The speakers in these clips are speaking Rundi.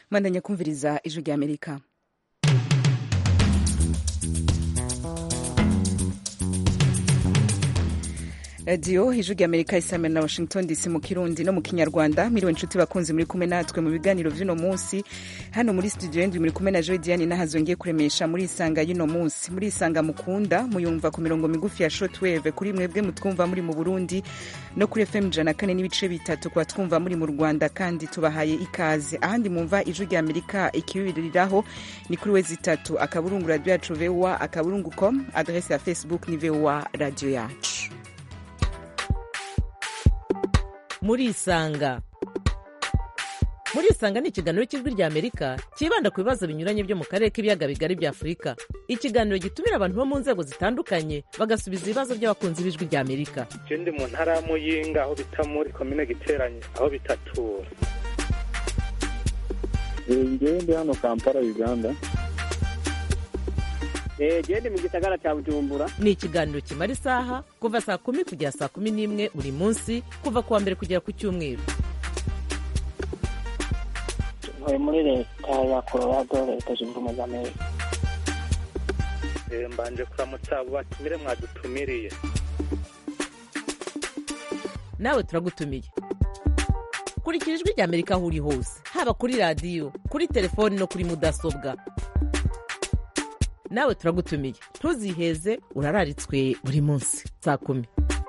mwandanya kumviriza ijwi rya amerika radiyo ijwi rya amerika isamira na washington dc mu kirundi no mu kinyarwanda miriwe inshuti bakunzi muri kumwe natwe mu biganiro vy'uno munsi hano muri studio yendi muri kumwe na joy diane nahazongeye kuremesha muri isanga y'uno munsi muri isanga mukunda muyumva ku mirongo migufi ya shortwave kuri mwebwe mutwumva muri mu burundi no kuri fm ijana kane n'ibice bitatu kuba twumva muri mu rwanda kandi tubahaye ikaze ahandi mumva ijwi rya amerika ikibiriraho ni kuri wezi itatu akaburungu radio yacu voa akaburungu com adrese ya facebook ni voa radio yacu murisanga murisanga ni ikiganiro cy'ijwi rya amerika cyibanda ku bibazo binyuranye byo mu karere k'ibiyaga bigari bya afurika ikiganiro gitumira abantu bo mu nzego zitandukanye bagasubiza ibibazo by'abakunzi b'ijwi rya amerika ndi mu ntara ya muyinga aho bita muri komine giteranye aho bitatura ngewe ndi hano kampala uganda gende mu gisagara cya bujumbura ni ikiganiro kimara isaha kuva saa kumi kugera saa kumi n'imwe buri munsi kuva ku wa mbere kugera ku cyumweru ntuye muri leta ya colorado leta zunze ubumwe za amerika mbanje kuramutsa abo batumire mwadutumiriye nawe turagutumiye kurikira ijwi rya amerika aho uri hose haba kuri radiyo kuri telefoni no kuri mudasobwa nawe turagutumiye ntuziheze urararitswe buri munsi saa kumi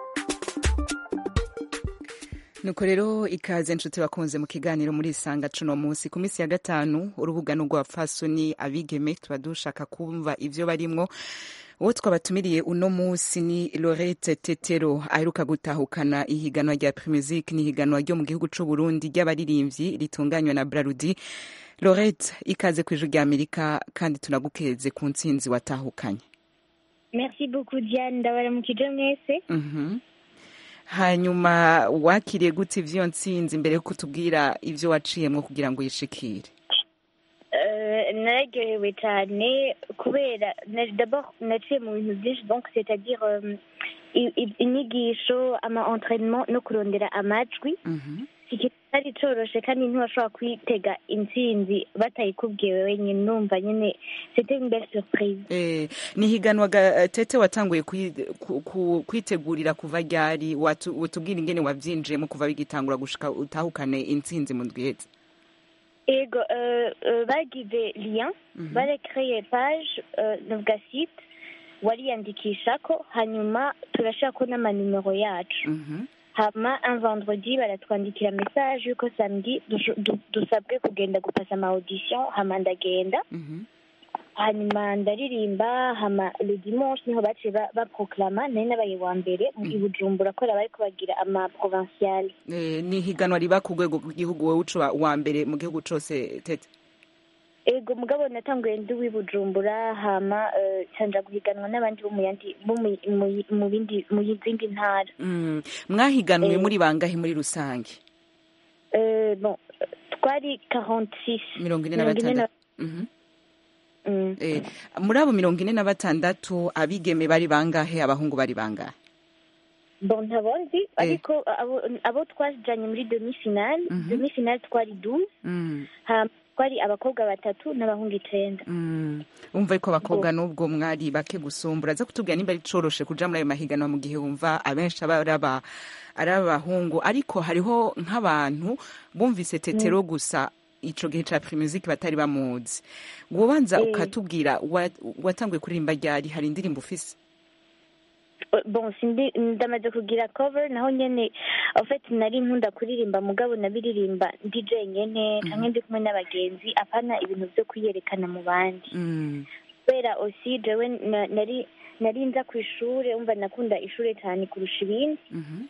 nuko rero ikaze nshuti bakunze mu kiganiro muri isanga cuno munsi ku minsi ya gatanu urubuga n'urwapfasoni abigeme tuba dushaka kumva ivyo barimwo uwo twabatumiriye uno munsi ni lorete tetero aheruka gutahukana ihiganwa rya primusic n'ihiganwa ryo mu gihugu c'uburundi ry'abaririmbyi ritunganywa na brarudi lorete ikaze ku ijwi rya amerika kandi tunagukeze ku ntsinzi watahukanye merci beaucoup diane ndabaramukije mwese Mhm. hanyuma wakiriye gute ivy'iyo ntsinzi mbere yo kutubwira ivyo waciyemwo kugira ngo uyishikire Euh, nararyohewe cyane kubera na- d'abord naciye mu bintu byinshi donc c'est-à-dire euh, i- i- inyigisho ama entraînement no kurondera amajwi Mhm. ikintu kitari coroshe kandi ntiwashobora kwitega intsinzi batayikubwiye wenyine numva nyine c'était une belle surprise Eh, ni higanwa ga tete watanguye kwi- ku- ku- kwitegurira kuva ryari watu- utubwira ingene wavyinjiyemo kuva bigitangura gushika utahukane intsinzi mu ndwi iheze ego euh, euh, bagize lien barekreye page euh, novuga site wariyandikishako hanyuma turashirako n'amanimero yacu Mhm. hama un vendredi baratwandikira message yuko samedi dusho- du- dusabwe kugenda gupasa ama audition hama ndagenda Mhm. hanyuma ndaririmba hama le dimanche niho baciye ba- baproklama nari nabaye wa mbere mu- i bujumbura kubera bariko bagira ama provinciale Eh, ni higanwa riba ku rwego rw'igihugu wowe uca wa mbere mu gihugu cose tete ego mugabo natanguye ndi w'i bujumbura hama eh, canja guhiganwa n'abandi bo mu yandi bo mu- mu- mu bindi mu zindi ntara Mm. mwahiganwe Eh. muri bangahe muri rusange Eh, bon eh, twari 46 mirongo ine na Mirongo ine na- batandatu Mhm. Mm. Eh, muri abo mirongo ine na batandatu abigeme bari bangahe abahungu bari bangahe bon ntabonzi ariko abo abo twajanye muri demi finale Mhm. demi finale twari 12 Mm. hama twari abakobwa batatu n'abahungu icenda Mm. wumva yuko abakobwa n'ubwo mwari bake gusumbura aza kutubwira nimba ari coroshe kuja muri ayo mahiganwa mu gihe wumva abenshi aba ari aba- ari abahungu ariko hariho nk'abantu bumvise tetero gusa ico gihe ca primusic batari bamuzi wobanza Eh. ukatubwira wa- watanguye kuririmba ryari hari indirimbo ufise Eh, bon sindi ndamaze kugira cover naho nyene en fait nari nkunda kuririmba mugabo nabiririmba ndi jenyene canke ndi kumwe n'abagenzi apana ibintu vyo kwiyerekana mu bandi Mm. kubera aussi jewe na- nari nari nza kw'ishure umva nakunda ishure cyane kurusha ibindi Mhm.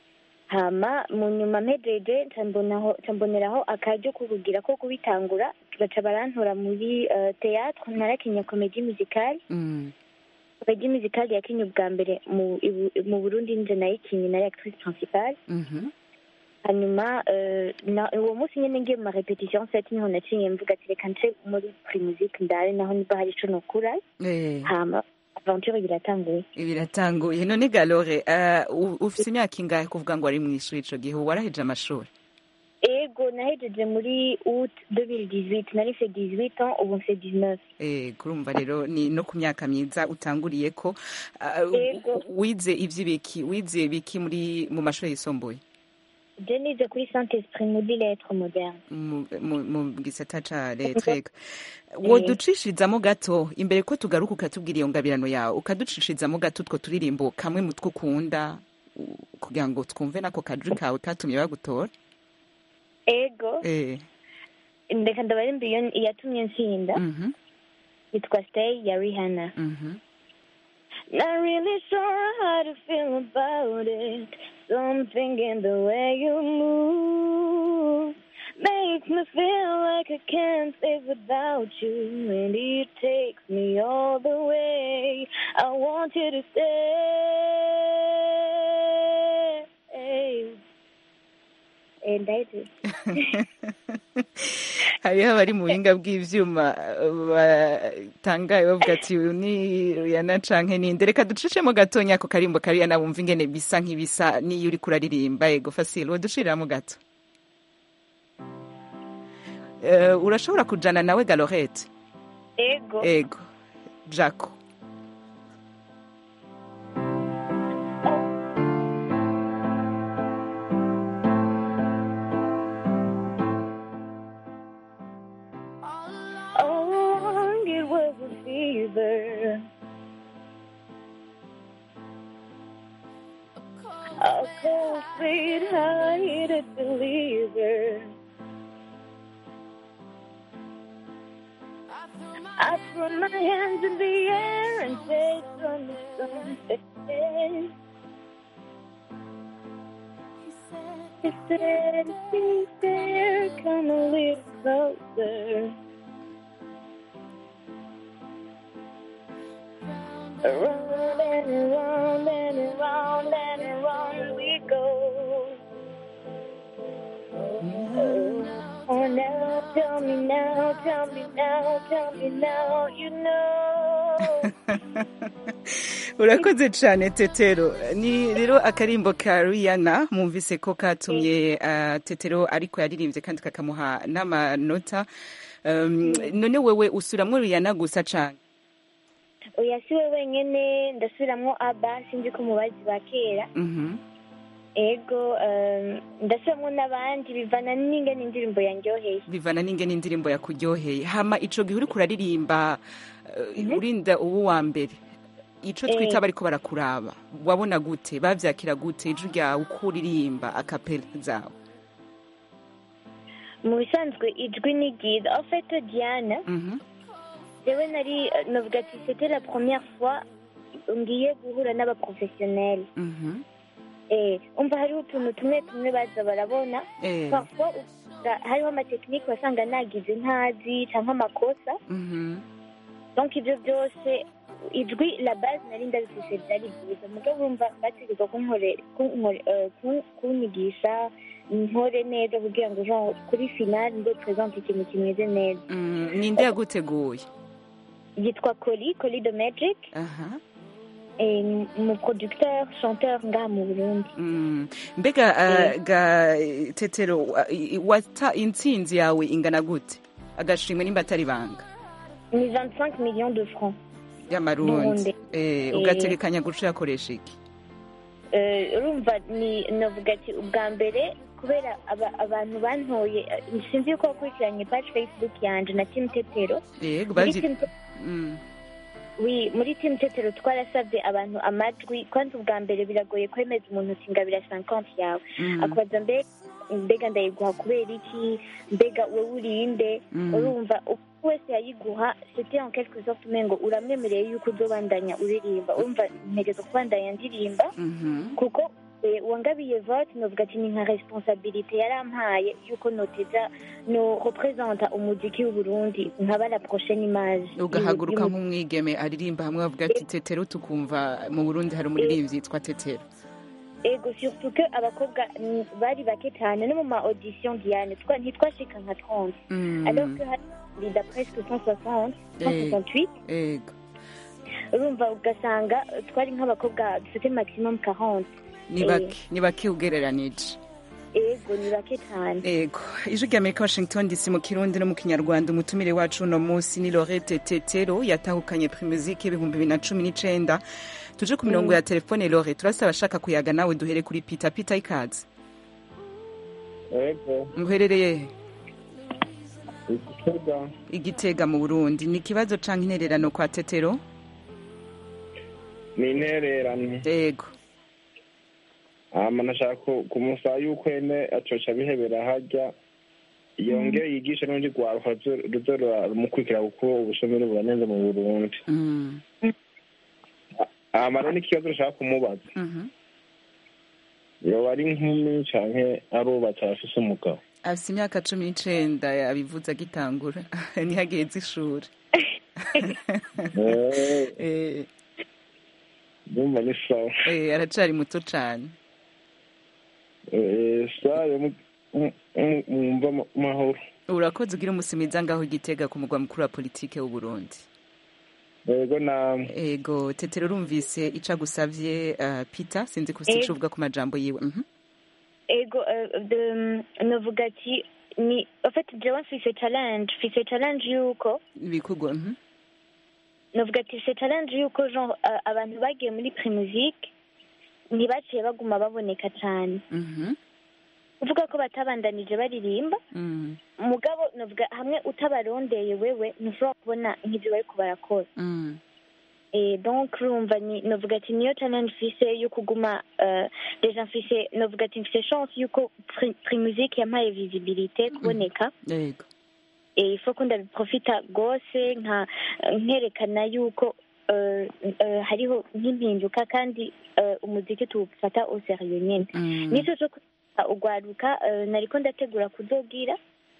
hama mu nyuma mpejeje nca mbonaho- nca mboneraho akaryo ko kugira ko kubitangura baca barantora muri uh, théâtre narakinya comédie musicale Mm. comédie musicale yakinye ubwa mbere mu ibu- mu burundi nje nayikinye nari actrice principale Mhm. hanyuma eh, na- uwo munsi nyene ngiye mu marepetition set niho nacinye mvuga ati reka nce muri primusic ndare naho niba hari ico nokura Eh. hama aventure biratanguye biratanguye none galore uh, ufise imyaka ingahe kuvuga ngo wari mw'ishuri ico gihe waraheje amashuri ego nahejeje muri août 2018 nari mfite 18 ans ubu mfite 19 Eh, kurumva rero ni no ku myaka myiza utanguriye ko ah, Yego. wize ivy'ibiki wize biki muri mu mashuri yisumbuye je nize kuri saint esprit muri lettres moderne mu mu- mu gisata ca letreka woducishirizamo gato imbere ko tugaruka ukatubwira iyo ngabirano yawe ukaducishirizamo gato utwo turirimbo kamwe mu two ukunda u- kugira ngo twumve nako kajwi kawe katumye bagutora ego eh ndeka ndabarimba iyo iyatumye nsinda mhm yitwa stay ya rihanna mhm Not really sure how to feel about it. Something in the way you move makes me feel like I can't live without you, and it takes me all the way. I want you to stay. And I do. hariho abari mu buhinga bw'ivyuma batangaye bavuga ati uyu ni Rihanna canke ninde reka ducishemo gatonya ako karimbo ka Rihanna bumva ingene bisa nk'ibisa n'iyo uriko uraririmba ego Fasil wodushiramo gato Eh, urashobora kujana nawe Galorette Ego. ego Jaco All along it was a fever. A cold feet high to deliver. I threw my hands in the air and said something, something. He said, be there, come a little closer. Around and around and around and around we go. Oh, now tell me now, tell me now, tell me now, you know. urakoze cyane tetero ni rero akarimbo ka Rihanna mwumvise ko katumye ah, tetero ariko yaririmbye kandi kakamuha n'amanota Um, none wewe usuramwo Rihanna gusa cane oya si we wenyine ndasubiramwo aba sinzi ko mubazi ba kera Mhm. ego um, ndasubiramwo n'abandi bivana n'ingene indirimbo yanjyoheye bivana n'ingene indirimbo yakuryoheye hama ico gihe uriko uraririmba uh, urinda ubu wa mbere ico Eh. twita bariko barakuraba wabona gute bavyakira gute ijwi ryawe uko uririmba akapela zawe mu bisanzwe ijwi ni ryiza en fait diana Mhm. jewe nari navuga ati c'était la première fois ngiye guhura n'abaprofessionnel Mhm. eh umva hariho utuntu tumwe tumwe baza barabona Eh. parfois usanga hariho amatekinike wasanga nagize ntazi canke amakosa Mhm. donc ivyo byose ijwi la base nari ndabifise vyari vyiza mugabo urumva bategeka kunkore- kunkore- eh, kun- kunyigisha nkore neza kugira ngo genre kuri finale ndo présente ikintu kimeze neza Mm, ninde yaguteguye yitwa Coli Coli de Magic aha eh, mu producteur chanteur ngaha mu Burundi Mm. mbega uh, ga tetero uh, i- wata intsinzi yawe ingana gute agashimwe nimba atari banga ni 25 millions de francs y'amarundi Burundi. eh, Eh. ugategekanya guca yakoresha iki Eh, urumva ni navuga ati ubwa mbere kubera aba- abantu bantoye eh, sinzi yuko wakurikiranye page facebook yanje na team tetero yego muri bavyi team Te- Mm. oui, muri team tetero twarasabye abantu amajwi kwanza ubwa mbere biragoye kwemeza umuntu uti ngabira 50 yawe Mm. akubaza mbe mbega ndayiguha kubera iki mbega wowe urinde Mm. urumva uko wese yayiguha c'était en quelque sorte umengo uramwemereye yuko uzobandanya uririmba urumva ntegereza kubandanya ndirimba Mhm. kuko eh, uwangabiye vote novuga ati ni nka responsabilité yarampaye yuko noteza no representa umuziki w'uburundi nkaba la prochaine image ugahaguruka y'umu- nk'umwigeme aririmba hamwe bavuga ati tetero tukumva mu burundi hari umuririmbyi yitwa tetero ego surtout que abakobwa mm, bari bake cyane no mu ma audition diane twa- ntitwashika nka 30 Mm. alors que hari da presque 160 Eh. 168 ego urumva ugasanga eh, twari nk'abakobwa dufite maximum 40 ni Eh. bake ni bake ugereranije ego ni bake cyane ego ijwi rya amerika washington dc mu kirundi no mu kinyarwanda umutumire wacu uno munsi ni lorete tetero yatahukanye primusike ibihumbi bibiri na cumi n'icenda tuje ku mirongo ya telefone lore turasaba abashaka kuyaga nawe duhere kuri pita pita ikaze ego muherereye he igitega igitega mu burundi ni ikibazo canke intererano kwa tetero ni intererano ego hama nashaka ku- kumusaba yuko ene acoca abihebera harya yongere yigishe n'urundi rwaruka ruze- ruze rura- rumukurikira kuko ubushomeri buranenze mu burundi Mm, hama rero n'ikibazo nashaka kumubaza mhm. yoba ari inkumi canke arubatse arafise umugabo afise imyaka cumi n'icenda yabivuze agitangura ntihageze ishuri Eh, Eh, ndumva ni sawa eh, aracari muto cane Eh, sawa mu- mu- mu- mwumva ama- amahoro urakoze ugira umunsi mwiza ngaho igitega ku mugwa mukuru wa politike w'uburundi ego namwe ego tetero urumvise ico agusavye uh, peter sinzi ko Eh. sico uvuga ku majambo yiwe mhm. ego eh, de- novuga ati ni en fait jewe mfise challenge mfise challenge yuko bikugwa mhm. novuga ati mfise challenge yuko genre eh, abantu bagiye muri primusike ntibaciye baguma baboneka cyane Mhm. kuvuga ko batabandanije baririmba Mm, mugabo novuga hamwe utabarondeye wewe ntushobora kubona nk'ivyo bariko barakora mm, Eh, donc urumva ni novuga ati niyo challenge mfise yo kuguma euh, deja mfise novuga ati mfise chance yuko Pri- primusike yampaye visibilité kuboneka ego eh, ifo ko ndabiprofita rwose nka nkerekana yuko eh, eh, hariho nk'impinduka kandi eh, umuziki tuwufata au serieux nyene Mm, nico co kwita ugwaruka eh, nariko ndategura kuzogira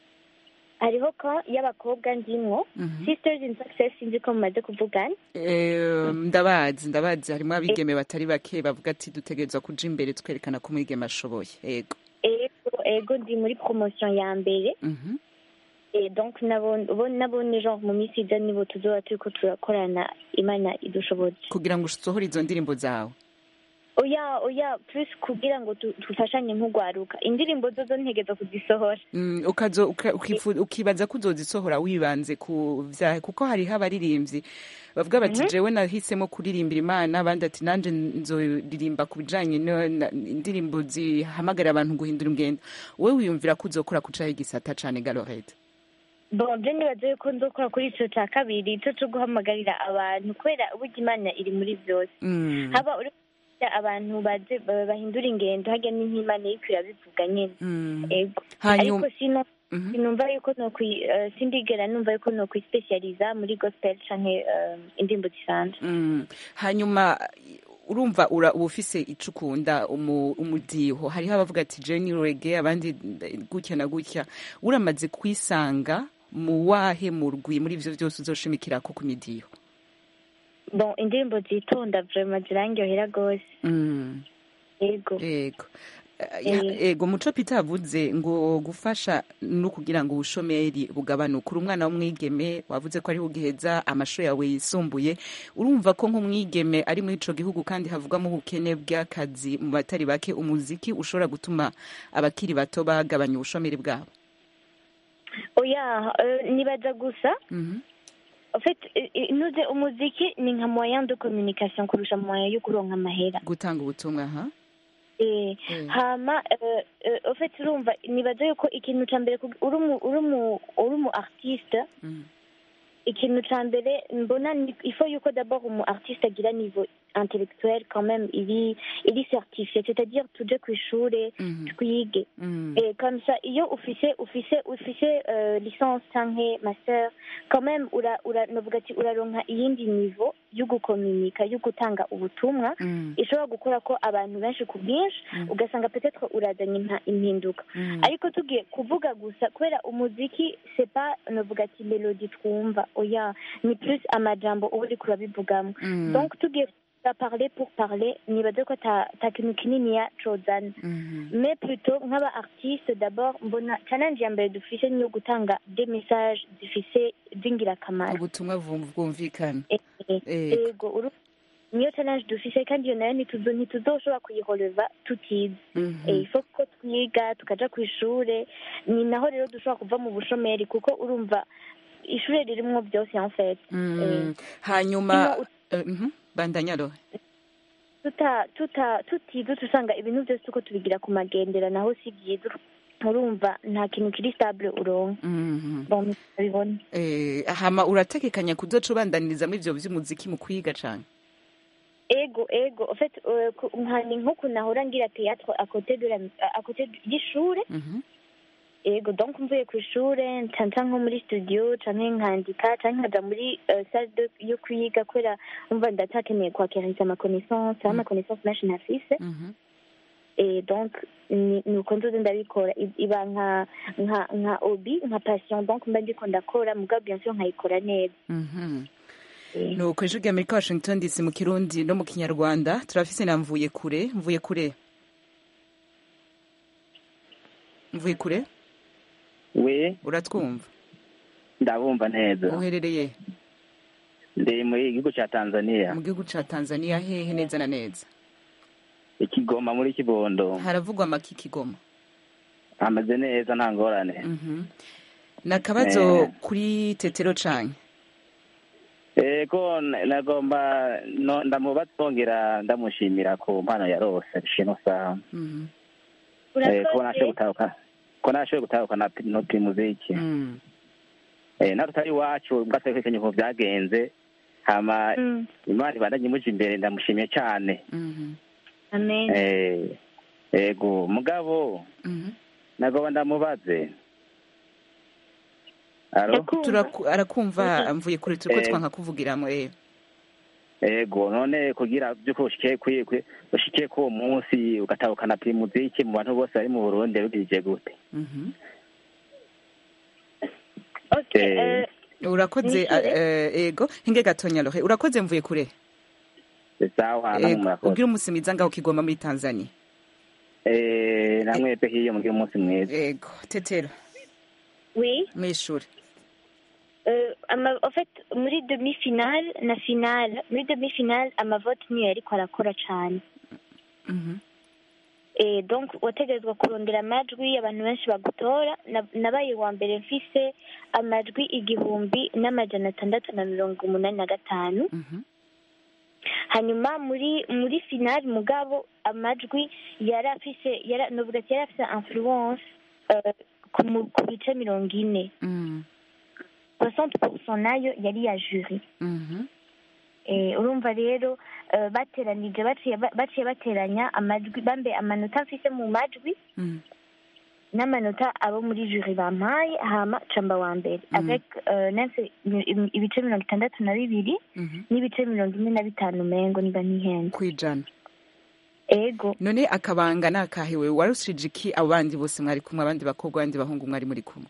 hariho ko y'abakobwa ndimwo mhm. sisters in success sinzi ko mumaze kuvugana Eh, ndabazi ndabazi harimwo abigeme batari bake bavuga ati dutegerezwa kuja imbere twerekana ko umwigeme ashoboye ego ego ego ndi muri promotion ya mbere Mhm. Eh, donc nabo bo- nabone genre mu minsi iza nibo tuzoba turiko turakorana imana idushoboze kugira ngo usohore izo ndirimbo zawe oya oya plus kugira ngo tu- dufashanye nk'ugwaruka indirimbo zo zo ntegeza kuzisohora Mm, ukazo uka- ukifu- ukibaza ko uzozisohora wibanze ku vyahe kuko hariho abaririmbyi bavuga bati jewe nahisemo kuririmbira imana abandi ati nanje nzoririmba ku bijanye no- na- indirimbo zihamagarira abantu guhindura ingendo wowe wiyumvira ko uzokora kucaho igisata cane galorete bon je nibaza yuko nzokora kuri ico ca kabiri ico co guhamagarira abantu kubera burya imana iri muri vyose Mm, haba uri kugira abantu baze ba- bahindura ingendo harya ni nk'imana iriko irabivuga nyene mm. ego hanyuma ariko sino Mhm. sinumva yuko nokwi eh, sindigera numva yuko nokwispecializa muri gospel canke eh, indirimbo zisanzwe Mm. hanyuma urumva ura uba ufise ico ukunda umu- umudiho hariho abavuga ati jeni rege abandi gutya na gutya uramaze kwisanga mu wahe murwi muri ivyo vyose uzoshimikirako ku midiho bon indirimbo zitonda vraiment zirangyohera gose Mm. ego ego Eh, ego muco peter avuze ngo gufasha no kugira ngo ubushomeri bugabanuke uri umwana w'umwigeme wavuze ko ariho ugiheza amashuri yawe yisumbuye urumva ko nk'umwigeme ari muri ico gihugu kandi havugwamo ubukene bw'akazi mu batari bake umuziki ushobora gutuma abakiri bato bagabanya ubushomeri bwabo oya eh, nibaza gusa Mhm. en fait eh, eh, nuze umuziki ni nka moyen de communication kurusha moyen yo kuronka amahera gutanga ubutumwa ha Eh, Mm. hama eh, eh, en fait urumva nibaza yuko ikintu ca mbere kug- uri umu- uri umu- uri umu artiste Mm. ikintu ca mbere mbona ni- il faut yuko d'abord umu artiste agira niveau intellectuel quand même iri iri certifié c'est-à-dire tuje kw'ishure Mhm. twige Mm. Et comme ça, iyo ufise ufise ufise euh, licence canke master quand même ura ura novuga ati uraronka iyindi niveau yo gukominika yo gutanga ubutumwa Mm. ishobora gukora ko abantu benshi ku bwinshi Mm. ugasanga peut-être urazanye impa- impinduka Mm. ariko tugiye kuvuga gusa kubera umuziki c'est pas novuga ati melody twumva oya ni plus amajambo uba uriko urabivugamo Mm. donc tugiye kuvuga parler pour parler nibaze ko ta ta kintu kininiya cozana Mhm. mais plutôt nk'aba artiste d'abord mbona challenge ya mbere dufise niyo gutanga des messages zifise z'ingirakamaro ubutumwa bwumvikana Eh, eh, Ego. ego uru- niyo challenge dufise kandi iyo nayo ntituzo ntituzoshobora kuyihoreva tutize Mhm. Eh, ifo ko twiga tukaja ku ishure ni naho rero dushobora kuva mu bushomeri kuko urumva ishure ririmwo byose en fait Mm. hanyuma Ino- eh, mhm. bandanya rohe tuta tuta tutize usanga ibintu byose uko tubigira ku magendera naho si byiza urumva nta kintu kiri stable uronka Mhm. bon babibona Eh, hama urategekanya kuzoca ubandaniriza muri ivyo vy'umuziki mu kwiga cane ego ego en fait euh, ku- nkani nk'uku nahora ngira théâtre à côté de la à côté y'ishure Mhm. ego donc mvuye ku ishure ncanca nko muri studio canke nkandika canke nkaja muri euh, salle de yo kwiga kubera umva ndatakeneye kwakiriza ama connaissance ama connaissance menshi nafise Mhm. et donc ni- nuko nzoze ndabikora I- iba nka nka nka hobby nka passion donc mba ndiko ndakora mugabo bien sûr nkayikora neza Mhm. Eh, nuko ijwi ry'amerika washington dc mu kirundi no mu kinyarwanda turafise na mvuye kure mvuye kure mvuye kure we uratwumva ndabumva neza uherereye ndi muri igihugu cya tanzania mu gihugu ca tanzania hehe neza na neza ikigoma muri kibondo haravugwa amaki kigoma hameze neza nta ngorane Mhm. ni akabazo kuri tetero canke ego n- nagomba no- ndamuba twongera ndamushimira ku mpano yarose shino saha Mhm. Eh, ko nashoboye urakoze gutahuka ko nashoboye gutahukana pi- no primuziki Mm. eh natwe tari iwacu bwatekekanye uko byagenze hama Mm, imana ibandanye imuje imbere ndamushimiye cyane Mhm. amen eh ego mugabo Mhm. nagomba ndamubaze alo Ndakumva. Turaku- arakumva mvuye kure turiko Eh. twanka kuvugiramo eh ego none kugira byuko ushikiye kwi kwi- ushikiye ko uwo munsi ugatahukana primuziki mu bantu bose bari mu burundi bigije gute Mhm. okay Eh, euh, urakoze Nishure. eh, ego hinge gatonya rohe urakoze mvuye kure sawa Ego, namwe murakoze ubwire umunsi mwiza ngaho kigoma muri tanzania eh namwebwe hiyo mugire umunsi mwiza ego tetero oui mw'ishure Euh, ama, en fait muri demi finale na finale muri demi finale amavote niyo yariko arakora cane Mhm. eh, donc wategerezwa kurondera amajwi abantu benshi bagutora Na- nabaye wa mbere mfise amajwi igihumbi n'amajana atandatu na mirongo umunani na gatanu Mhm. hanyuma muri muri finale mugabo amajwi yari afise yara novuga ati yari afise influence euh, ku mu- ku bice mirongo ine Mm. 60% nayo yari iya jury Mhm. Eh, urumva rero eh, bateranije baciye ba- baciye bateranya amajwi bambe amanota mfise mu majwi Mm. n'amanota abo muri jury bampaye hama camba wa mbere Mm. avec euh, nese im- ibice mirongo itandatu na bibiri Mhm. n'ibice mirongo ine na bitanu mengo niba ntihenze kwijana ego none akabanga nakahiwe warushije iki abo bandi bose mwari kumwe abandi bakobwa abandi bahungu mwari muri kumwe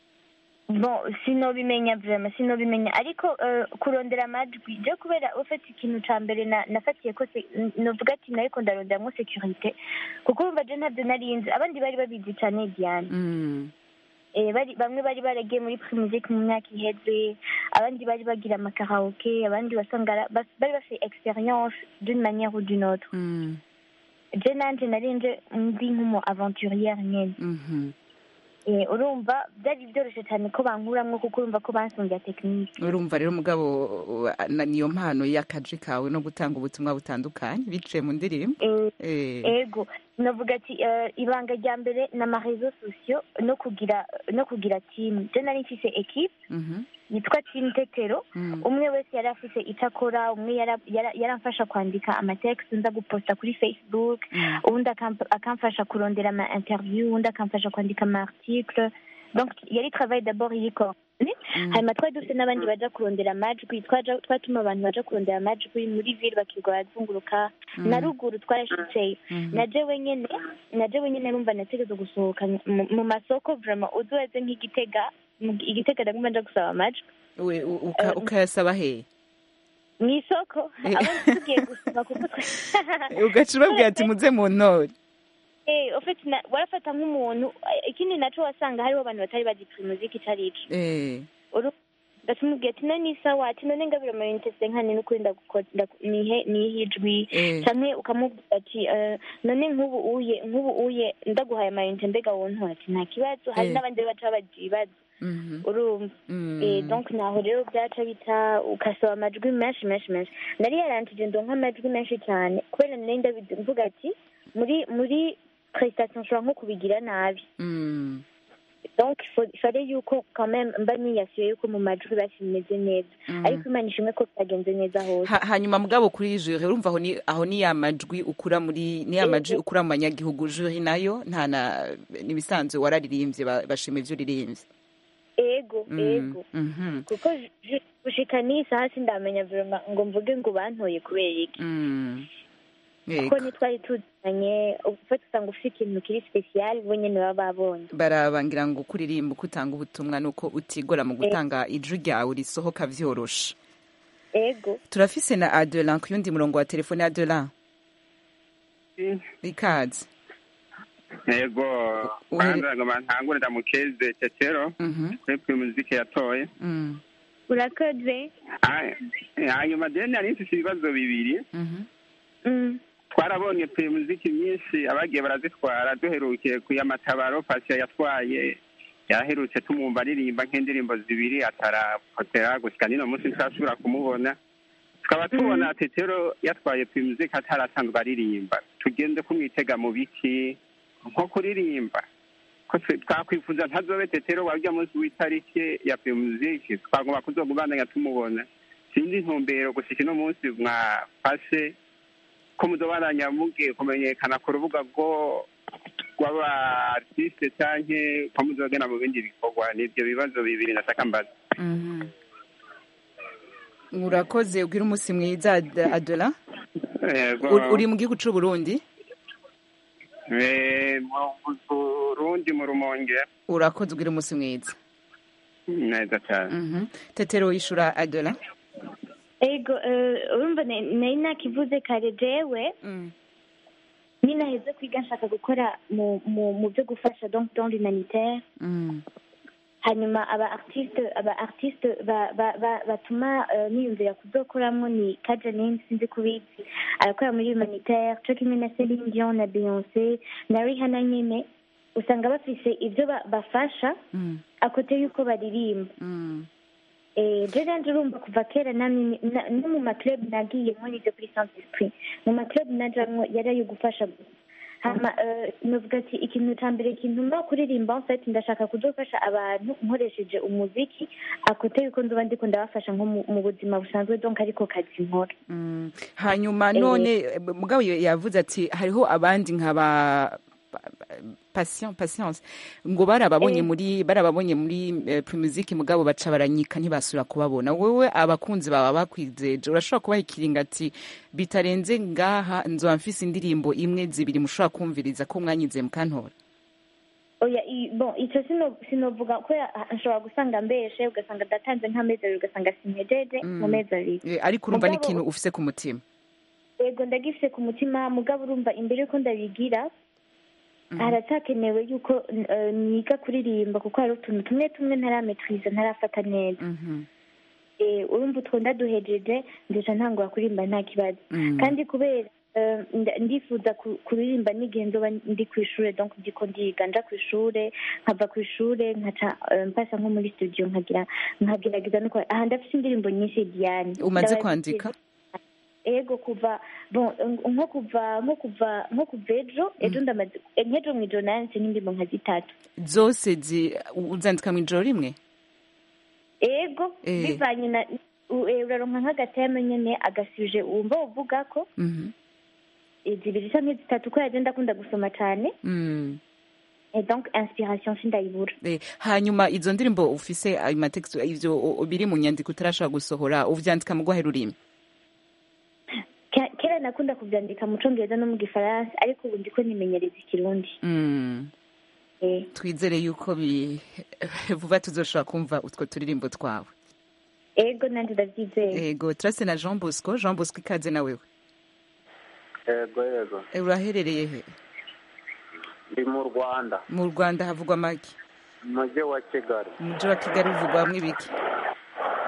bon sinobimenya vraiment sinobimenya ariko eh, kurondera amajwi je kubera ufite ikintu ca mbere na- nafatiye ko se- n- novuga ati nariko ndaronderamwo securite kuko urumva je ntabyo narinzi abandi bari babizi cane diane Mm. Eh, bari bamwe bari baragiye muri primusike mu myaka iheze abandi bari bagira amakaraoke abandi wasanga ara- bas- bari bafite experience d'une manière ou d'une autre Mm. je nanje nari nje ndi nk'umu aventurière nyene Mhm. Eh, urumva byari byoroshye cyane ko bankuramwo kuko urumva ko bansongira tekinike urumva rero umugabo uh, na- niyo mpano y'akaji kawe no gutanga ubutumwa butandukanye biciye mu ndirimbo Eh, Eh. ego navuga ati eh, ibanga rya mbere ni amarezo sosiyo no kugira no kugira timu je nari mfise ekipe Mhm. yitwa timu tetero Mm. umwe wese yari afise icyo akora umwe yara- yara- yaramfasha kwandika amatekisi nza guposta kuri facebook Mm. uwundi akamp- akamfasha kurondera ama interview uwundi akamfasha kwandika ama article donc yari travail d'abord iri coordonné Mm. hanyuma twari dufite n'abandi baja kurondera amajwi twaja- twatuma abantu baja kurondera amajwi muri ville bakirirwa barazunguruka Mm. na ruguru twarashitseyo Mhm. na jewe nyene na jewe nyene numva nategeza gusohoka mu- mu masoko vraiment uzoze nk'igitega mu- igitega ndaguma nja gusaba amajwi We- u- uka- Eh, ukayasaba he mu isoko Eh. abo tugiye gusoma kuko twe- ugaca ubabwira ati muze mu ntore Eh, ufite na- warafata nk'umuntu eh, ikindi naco wasanga hariho abantu batari bazi muziki ico arico Eh. Uru- ndacumubwira ati none isawa ati none ngabira amayinite senkani n'ukuri ndagukora ndaku- nihe nihe ijwi Eh. canke ukamubwira ati eh, none nk'ubu uye nk'ubu uye ndaguhaye amayinite mbega wontora ati nta kibazo hari Eh. n'abandi baca babagira ibibazo Mhm. urumva Mm. Eh, donc naho rero byaca bita ukasaba amajwi menshi menshi menshi nari yarantije ndonka amajwi menshi cyane kubera nari ndabizi mvuga ati muri muri prestation nshobora nko kubigira nabi Mm. donc il fallait yuko quand même mba niyasuye yuko mu majwi basi bimeze neza Mhm. ariko imana ishimwe ko byagenze neza hose Ha- hanyuma mugabo kuri jure urumva aho ni aho ni ya majwi ukura muri ni ya majwi ukura mu banyagihugu jure nayo nta na nibisanzwe wararirimbye ba- bashima ivyo uririmbye ego Mm. ego Mhm. kuko ju- gushika n'iyi saha sindamenya vraiment ngo mvuge ngo bantoye kubera iki Mm. kuko Yego. ntitwari tuzanye ufata usanga ufite ikintu kiri special bo nyene baba babonye barabangira ngo kuririmba uko utanga ubutumwa nuko utigora mu gutanga ijwi ryawe risohoka vyoroshe ego turafise na adelan ku yundi murongo wa telefone adelan ikaze yego Uhere- kwanza ngoma ntangure ndamukeze tetero Mhm. kuri muziki yatoye Mm. urakoze Ah, hanyuma deni nari mfise ibibazo bibiri Mhm. Mm. twarabonye pe muziki myinshi abagiye barazitwara duherukiye ku y'amatabaro pasiya yatwaye yaherutse tumwumva aririmba nk'indirimbo zibiri atarapotera gushika n'ino munsi ntitwasubira kumubona tukaba tubona tetero yatwaye pe muziki atarasanzwe aririmba tugende kumwitega mu biki nko kuririmba ko twe- twakwifuza ntazobe tetero warya munsi w'itariki ya pe muziki twagomba kuzogubandanya tumubona sinzi intumbero gushika ino munsi mwafashe ko muzobaranya mugiye kumenyekana ku rubuga rwo rw'aba artiste canke ko muzogenda mu bindi bikorwa nivyo bibazo bibiri nashaka mbaza Mhm. urakoze ubwira umunsi mwiza Ad- adelan yego Uri- uri mu gihugu c'u burundi Eh, mu burundi mu rumonge urakoze ubwira umunsi mwiza neza cane Mhm. tetero yishura adelan ego eh, urumva na- nari nakivuze kare jewe ninaheze kwiga nshaka gukora mu mu mu byo gufasha donc dans l'humanitaire Mm. hanyuma aba artiste aba artiste ba- ba- ba- batuma eh, niyumvira kuzokoramo ni kajanine sinzi kubizi arakora muri humanitaire co kimwe na Celine Dion na Beyonce na Rihanna nyene usanga bafise ibyo ba- bafasha Mm. akote yuko baririmba Mm. Eh, je ranje urumva kuva kera namwe na- no mu maclub nagiyemwo n'ivyo kuri Saint Esprit mu maclub najamwo yari ayo gufasha gusa hama eh, novuga ati ikintu ca mbere kintuma kuririmba en fait ndashaka kuzofasha abantu nkoresheje umuziki akote yuko nzoba ndiko ndabafasha nko mu- mu buzima busanzwe donc ariko kazi nkora Mm. hanyuma Eh. none mugabo yavuze ati hariho abandi nk'aba patient patience ngo barababonye Eh. muri barababonye muri eh, Primusic mugabo baca baranyika ntibasubira kubabona wewe abakunzi baba bakwizeje urashobora kubaha ikiringa ati bitarenze ngaha nzoba mfise indirimbo imwe zibiri mushobora kumviriza ko mwanyize mukantora oya i- bon ico sino sinovuga kubera ah, nshobora gusanga mbeshe ugasanga ndatanze nk'amezi abiri ugasanga simpejeje Mm. mu mezi abiri Eh, ariko urumva Mugabo- n'ikintu ufise ku mutima yego ndagifise ku mutima mugabo urumva imbere yuko ndabigira haracyakenewe yuko eh, niga kuririmba kuko hari utuntu tumwe tumwe ntarametwiza ntarafata neza Mhm. Eh, urumva utwo ndaduhejeje ndeja ntangura kuririmba nta kibazo Mm. kandi kubera eh, nda- ndifuza ku- kuririmba n'igihe nzoba ndi ku ishure donc ndiko ndiga nja ku ishure nkava ku ishure nkaca eh, mpasa nko muri studio nkagira nkagerageza no kwa- aha ndafise indirimbo nyinshi Diane umaze Ndabazi- kwandika ego kuva bon nko kuva nko kuva nko kuva ejo ejo ndamaze nk'ejo mu ijoro nanditse nk'indirimbo nka zitatu zose zi uzandika mu ijoro rimwe ego Eh. bivanye na u- eh, uraronka nk'agateme nyene agasuje wumva uvuga ko Mhm. eh, zibiri canke zitatu ko yaje ndakunda gusoma cane Mm. et donc inspiration sindayibura Eh, hanyuma izo ndirimbo ufise ayo mateksto ivyo o- biri mu nyandiko utarashobora gusohora uvyandika mu rwahe rurimi Ke- kera nakunda kuvyandika mu congereza no mu gifaransa ariko ubu ndiko nimenyereza ikirundi Mm. eh. twizere yuko bi vuba tuzoshobora kumva utwo turirimbo twawe ego nanje ndavyizeye ego turase na jean bosco jean bosco ikaze na wewe yego yego Eh, uraherereye he ndi mu rwanda mu rwanda havugwa make mu mujyi wa kigali mu mujyi wa kigali uvugwamwo ibiki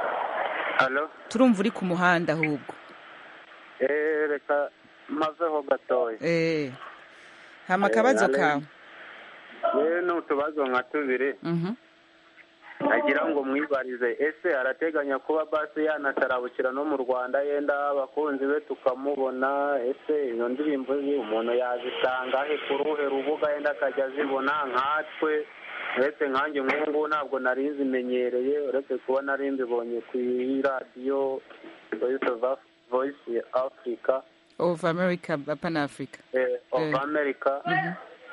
halo turumva uri ku muhanda ahubwo eee reka mazeho gatoya eh hama akabazo Eh, kawe yewe ni utubazo nka tubiri Mhm. agira ngo mwibarize ese arateganya kuba basi yanatarabukira no mu rwanda yenda abakunzi be tukamubona ese iyo ndirimbo ye umuntu yazisanga he ku ruhe rubuga yenda akajya azibona nkatwe uretse nkanjye nk'ubu ngubu ntabwo nari nzimenyereye uretse kuba nari mbibonye ku radiyo voice of Af- voice africa of america pana africa eh, of Eh. america Mhm.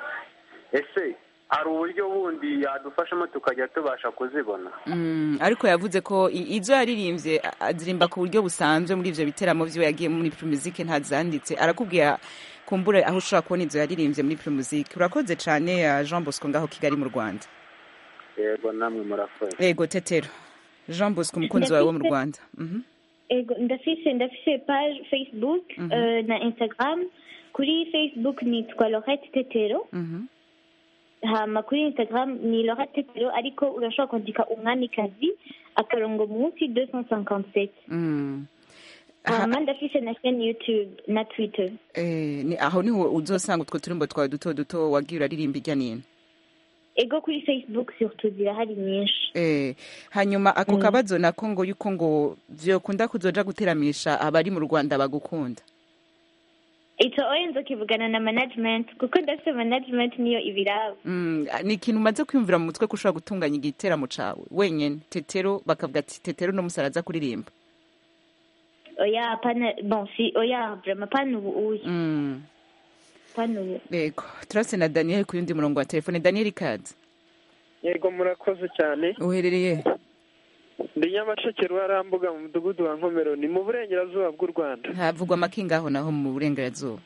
ese hari uburyo bundi yadufashamo tukajya tubasha kuzibona Mm, ariko yavuze ko i- izo yaririmbye a- azirimba ku buryo busanzwe muri ivyo biteramo vyiwe yagiye muri Primusic ntazanditse arakubwira kumbure aho ushobora kubona izo yaririmbye muri Primusic urakoze cane uh, Jean Bosco ngaho Kigali mu Rwanda yego namwe murakoze ego tetero Jean Bosco umukunzi wawe wo mu Rwanda Mhm. ego ndafise ndafise page facebook Mhm. eh, na instagram kuri facebook nitwa lorette tetero Mhm. hama kuri instagram ni lorette tetero ariko urashobora kwandika umwamikazi akarongo munsi 257 Mm. hama ndafise na chaîne youtube na twitter Eh, ni aho niho uzosanga utwo turimbo twawe duto duto wagiye uraririmba irya nino ego kuri facebook surtout zirahari nyinshi Eh, hanyuma ako Mm. kabazo nako ngo yuko ngo vyokunda kuzoja guteramisha abari mu Rwanda bagukunda ico oyo nzokivugana na management kuko ndafise management niyo ibiraba Mm, ni ikintu umaze kwiyumvira mu mutwe ko ushobora gutunganya igiteramo cawe wenyene tetero bakavuga ati tetero no musara aza kuririmba oya pana bon si oya vraiment pana ubu uyu Mm, pana ubu yego turase na daniel ku yundi murongo wa telefone daniel kazi yego murakoze cyane uherereye ndi nyamasheke ruharambuga mu mudugudu wa nkomero ni mu burengerazuba bw'u rwanda havugwa amakingaho naho mu burengerazuba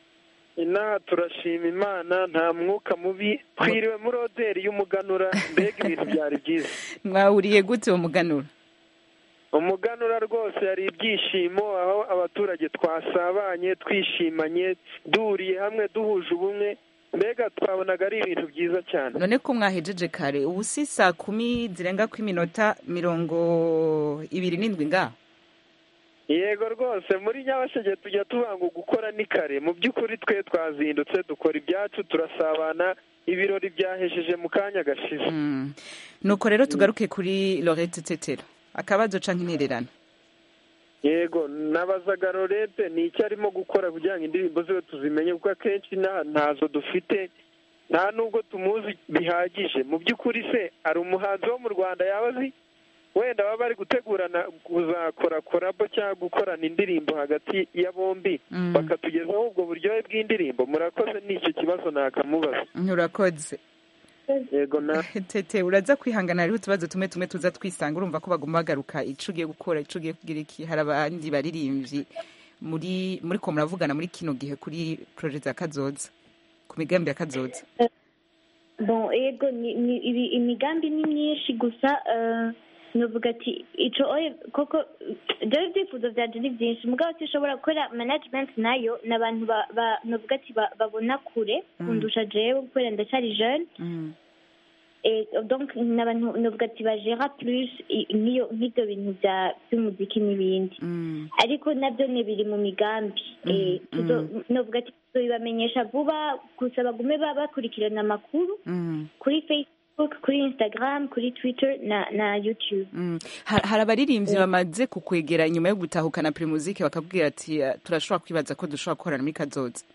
inaha turashima imana nta mwuka mubi twiriwe muri oderi y'umuganura mbega ibintu byari byiza mwahuriye gute uwo muganura umuganura rwose hari ibyishimo aho abaturage twasabanye twishimanye duhuriye hamwe duhuje ubumwe mbega twabonaga ari ibintu byiza cyane none ko mwahejeje kare ubu si saa kumi zirenga ku iminota mirongo ibiri n'indwi ngaho yego rwose muri nyabashege tujya tubanga gukora ni kare mu by'ukuri twe twazindutse dukora ibyacu turasabana ibirori byahejeje mu kanya gashize Mm. nuko rero tugaruke kuri lorette tetero akabazo canke intererano yego nabazaga lorete ni icyo arimo gukora kugira ngo indirimbo ziwe tuzimenye kuko akenshi nta ntazo dufite nta nubwo tumuzi bihagije mu by'ukuri se hari umuhanzi wo mu rwanda yaba azi wenda baba bari gutegurana kuzakora korabo cyangwa gukorana indirimbo hagati ya bombi Mm. bakatugezaho ubwo buryohe bw'indirimbo murakoze ni icyo kibazo nakamubaza nturakoze yego na tete uraza kwihangana hariho utubazo tumwe tumwe tuza twisanga urumva ko baguma bagaruka ico ugiye gukora ico ugiye kugira iki hari abandi baririmbyi muri muri ko muravugana muri kino gihe kuri projet za kazoza ku migambi ya kazoza bon ego ni, ni, ibi- imigambi ni myinshi gusa eh, novuga ati ico oye koko jewe ibyifuzo vyanje ni vyinshi mugabo sinshobora gukora management nayo ni abantu ba- ba- novuga ati ba- babona kure Mm. kundusha jewe kubera ndacyari jeune Mm. Et donc ni abantu novuga ati bagera plus i- nk'iyo nk'ivyo bintu vya vy'umuziki n'ibindi Mm. ariko nabyo ni biri mu migambi Eh, tuzo- novuga ati tuzobibamenyesha vuba gusa bagume ba- bakurikirana amakuru Mm. kuri facebook kuri instagram kuri twitter na na youtube Mm. Ha- hari abaririmbyi bamaze kukwegera inyuma yo gutahukana primusike bakabwira ati "Eh, turashobora kwibaza ko dushobora gukorana muri kazoza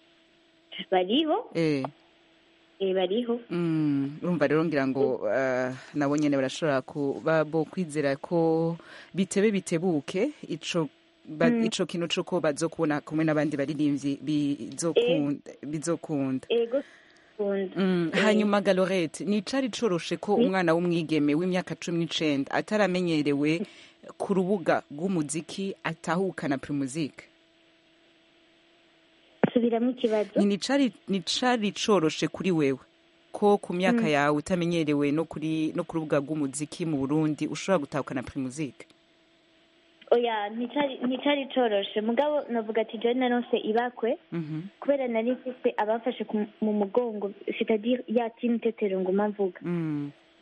bariho eh eh, bariho Mm, urumva rero ngira ngo uh, nabo nyene barashobora kuba bo kwizera ko bitebe bitebuke ico ba, Mm. ico kintu cuko bazokubona kumwe n'abandi baririmbyi bizokunda bizokunda ego kunda Mm, Eh. hanyuma galorete ni cari coroshe ko umwana w'umwigeme w'imyaka cumi n'icenda ataramenyerewe ku rubuga rw'umuziki atahukana primusike subiramo ikibazo ni cari ni cari coroshe kuri wewe ko ku myaka Mm. yawe utamenyerewe no kuri no ku rubuga rw'umuziki mu Burundi ushobora gutahukana primusike oya nticari nticari coroshe mugabo novuga ati jewe naronse ibakwe Mhm. kubera nari mfise abamfashe ku- mu mugongo c'est-à-dire ya team tetero nguma mvuga Mm.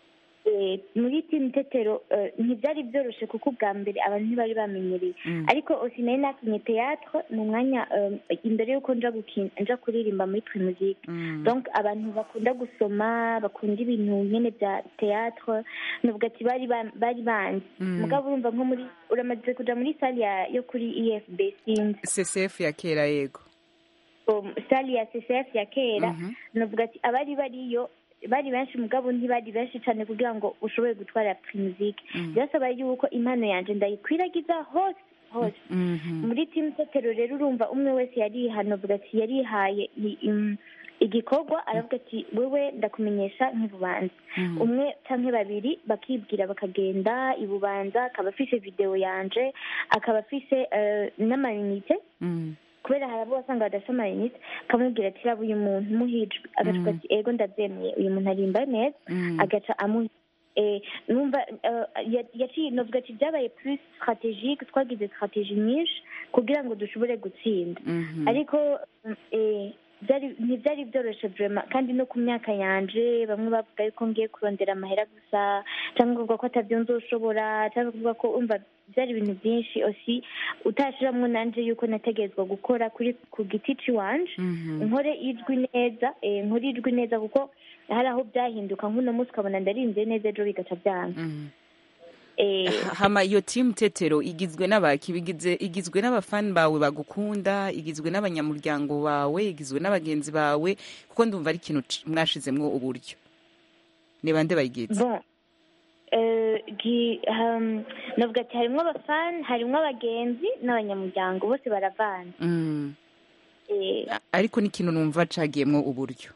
eh, muri timu tetero eh, ntibyari byoroshye kuko ubwa mbere abantu ntibari bamenyereye Mm. ariko osinari nakinye teatre mu mwanya eh, imbere y'uko nja gukina nja kuririmba muri primusike Mm. donc abantu bakunda gusoma bakunda ibintu nyine bya teatre nuvuga ati bari ba- bari banzi Mm. mugabo urumva nko muri uramaze kuja muri sale ya- yo kuri efb sinzi ccf ya kera yego um, sale ya ccf ya kera Mhm. nuvuga ati abari bariyo bari benshi mugabo ntibari benshi cyane kugira ngo ushobore gutwara primusike Mm. byasaba yuko impano yanje ndayikwiragiza hose hose Mhm. muri timu tetero rero urumva umwe wese yarihana avuga ati yarihaye i- im- igikorwa aravuga ati wewe ndakumenyesha nk'ibubanza Mhm. umwe canke babiri bakibwira bakagenda ibubanza akaba afise videwo yanje akaba afise eh, n'amayinite Mm. kubera hari abo wasanga badafite amayinite akamubwira ati raba uyu muntu muhijwe agacupa ati ego ndabyemeye uyu muntu arimba neza Mm. agaca amuha eh, numva eh, ya- yaciye novuga ati byabaye plus strategique twagize strategie nyinshi kugira ngo dushobore gutsinda Mhm. ariko mm, eh, byari ntibyari byoroshye vraiment kandi no ku myaka yanje bamwe bavuga yuko ngiye kurondera amahera gusa cyangwa kuvuga ko atabyo nzoshobora cyangwa kuvuga ko umva byari ibintu byinshi osi utashiramwo nanje yuko nategerezwa gukora kuri ku giti ciwanje Mhm. nkore ijwi neza eh, nkore ijwi neza kuko hari aho byahinduka nk'uno munsi ukabona ndarinze neza ejo bigaca byanga Mhm. eh, hama iyo timu tetero igizwe n'abaki bigize igizwe n'abafani bawe bagukunda igizwe n'abanyamuryango bawe igizwe n'abagenzi bawe kuko ndumva ari ikintu c- mwashizemwo uburyo ni bande bayigize bon eh, gi- um, navuga ati harimwo abafani harimwo abagenzi n'abanyamuryango bose baravana Mm. eh, A- ariko n'ikintu numva cagiyemwo uburyo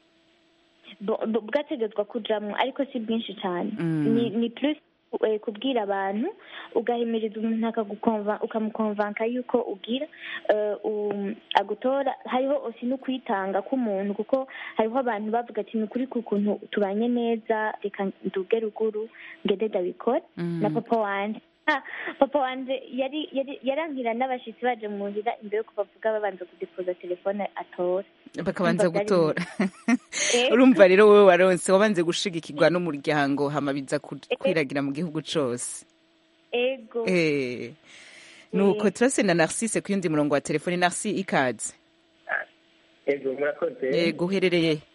bo- bo- bwategetswa kujamwo ariko si bwinshi cyane Mm. ni ni plus eh, kubwira abantu ugahimiriza umuntu akagukonva ukamukonvanka yuko ugira eh, um, agutora hariho osi no kwitanga k'umuntu kuko hariho abantu bavuga ati ni ukuri ku kuntu tubanye neza reka nduge ruguru ngende ndabikora Mm. na papa wanje Ah, papa wanje yari yari yarankira n'abashitsi baje muhira imbere yuko bavuga babanza kudepoza telefone atora bakabanza Urumva byari gutora Eh. urumva rero wowe waronse wabanze gushigikirwa n'umuryango hama biza ku- kwiragira mu gihugu cose ego Eh. nuko turase na narcisse ku yundi murongo wa telefone narci ikaze ego murakoze yego uherereye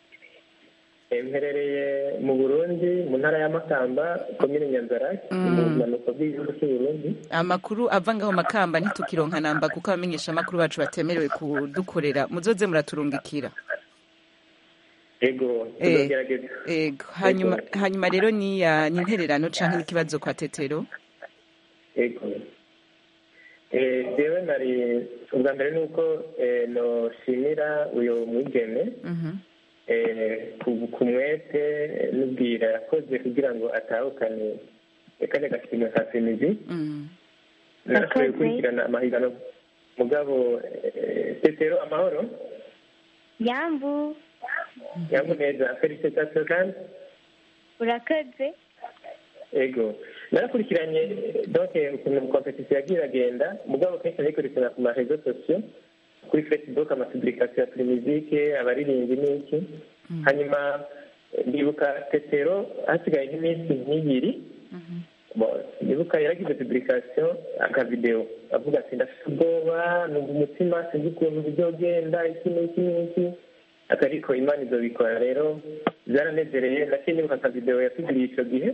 Eh, mperereye mu burundi mu ntara ya makamba komine nyanzara Mm. mu bumanuko bw'igihugu cy'u burundi amakuru ava ngaho makamba ntitukironka namba kuko abamenyesha amakuru bacu batemerewe kudukorera muzoze muraturungikira ego Eh. tuzogerageza ego hanyuma hanyuma rero ni ya ni intererano canke n'ikibazo kwa tetero ego Eh, jewe nari ubwa mbere ni uko eh, noshimira uyu mwigeme Mhm. eh, ku- ku mwete eh, n'ubwira yakoze kugira ngo atahukane eh, kariya gashimwe ka femizi Mm. nashoboye gukurikirana amahiganwa mugabo eh, tetero amahoro yambu yambu neza felicitasiyo kandi urakoze ego narakurikiranye eh, donc eh, ukuntu kompetisiyo yagiye iragenda mugabo kenshi nayikurikirana ku marezo sosiyo kuri facebook amapublikasiyo ya primusike abaririmbyi n'iki hanyuma eh, ndibuka tetero hasigaye nk'iminsi nk'ibiri Bon, ndibuka yaragize publication akavideo avuga ati ndafite ubwoba numva umutima sinzi ukuntu bizogenda iki n'iki n'iki ati ariko imana izobikora rero byaranezereye naciye nibuka akavideo yatugiriye icyo gihe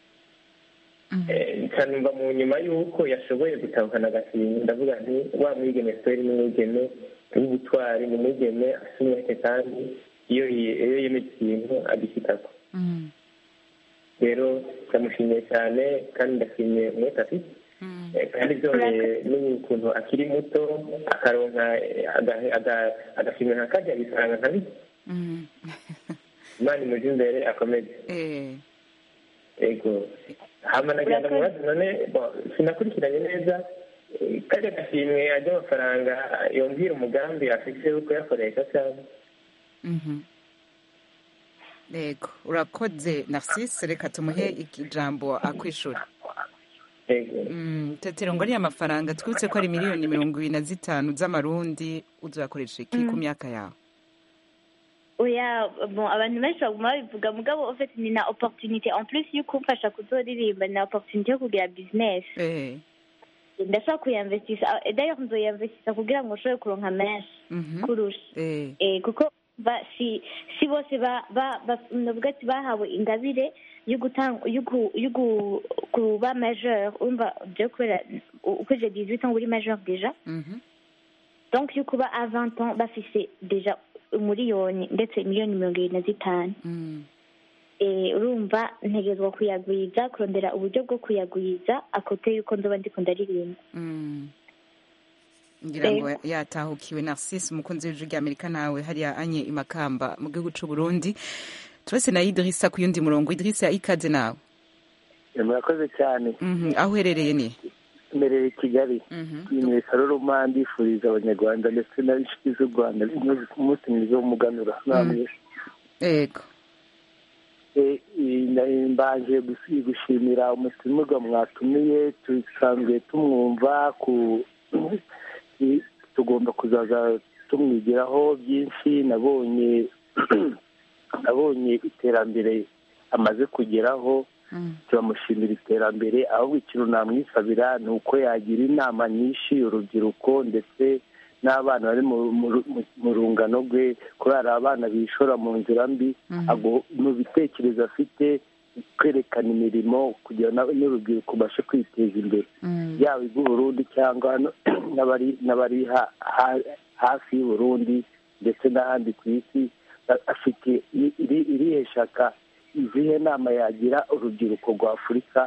Eh, nkanumva mu nyuma y'uko yashoboye gutahukana agashimwe ndavuga nti wa mwigeme siteri ni umwigeme w'ubutwari ni umwigeme afite umwete kandi iyo yi- iyo yemeje ikintu agishyikako Mm. rero ndamushimiye cyane kandi ndashimiye umwete afite Eh, kandi byongeye n'ukuntu akiri muto akaronka eh, aga- aga- agashimwe nka kajya bisanga nka bike Mm. imana imuje imbere akomeze Eh. ego hama nagenda mu bazi none bon, sinakurikiranye neza eh, kajya gashimwe ajya amafaranga yumvira umugambi afite wo kuyakoresha cyangwa Mhm. Yego urakoze Narcisse reka tumuhe ijambo akwishura Mm, tetero ngo ariya mafaranga twibutse ko ari miliyoni mirongo ibiri na zitanu z'amarundi uzayakoresha iki ku myaka yawe oya bon abantu benshi baguma babivuga mugabo en fait ni na opportunité en plus yo kumfasha kuzoririmba ni na opportunité yo kugira business eh ndashaka kuyinvestisa Ah, d'ailleurs nzoyinvestisa kugira ngo nshobore kuronka menshi mhm kurusha eh eh kuko ba si si bose ba ba ba- navuga ati bahawe ingabire yo gutanga yo ku- yo ku- kuba majeur umva je kubera uko je 18 ans uri majeur déjà mhm donc yo kuba à 20 ans bafise déjà umuriyoni ndetse miliyoni mirongo irindwi na zitanu mm eh urumva ntegerezwa kuyagwiza kurondera uburyo bwo kuyagwiza akote yuko nzoba ndiko ndaririmba mm ngira ngo yatahukiwe narcisse umukunzi w'ijwi ry'amerika nawe hariya anye imakamba mu gihugu c'u burundi turase na idirisa ku yundi murongo idirisa ikaze nawe murakoze cyane mhm aho uherereye ni mbereye i kigali mhm ni saruruma ndifuriza abanyarwanda ndetse n'inshuti z'u rwanda umunsi mwiza w'umuganura namwe yego Eh, eh, na- mbanje gusi- gushimira umusimirwa mwatumiye dusanzwe tumwumva ku eh, tugomba kuzaza tumwigiraho byinshi nabonye nabonye iterambere amaze kugeraho turamushimira iterambere ahubwo ikintu namwisabira ni uko yagira inama nyinshi urubyiruko ndetse n'abana bari mu- mu- mu- mu rungano rwe kubera abana bishora mu nzira mbi ago- mu bitekerezo afite kwerekana imirimo kugira ngo n'urubyiruko rubashe kwiteza imbere yaba iby'uburundi cyangwa no- n'abari n'abari ha- ha- hafi y'uburundi ndetse n'ahandi ku isi a- afite i- iri- irihe shaka izihe nama yagira urubyiruko rwa afurika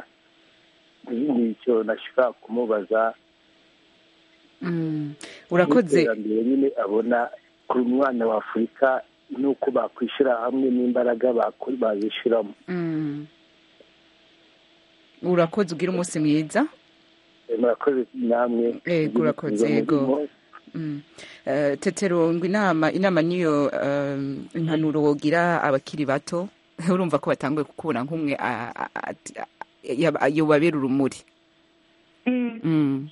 ni icyo nashaka kumubaza Mm. urakoze iterambere nyine abona ku mwana wa afurika n'uko bakwishyira hamwe n'imbaraga bako- bazishyiramo Mm. urakoze ugira umunsi mwiza Eh, murakoze namwe yego urakoze yego Mm. Eh, tetero ngo inama inama niyo um, impanuro wogira abakiri bato urumva ko batanguye kukubona nk'umwe a- a- ati- a- yaba- yobabera urumuri Mm. Mm.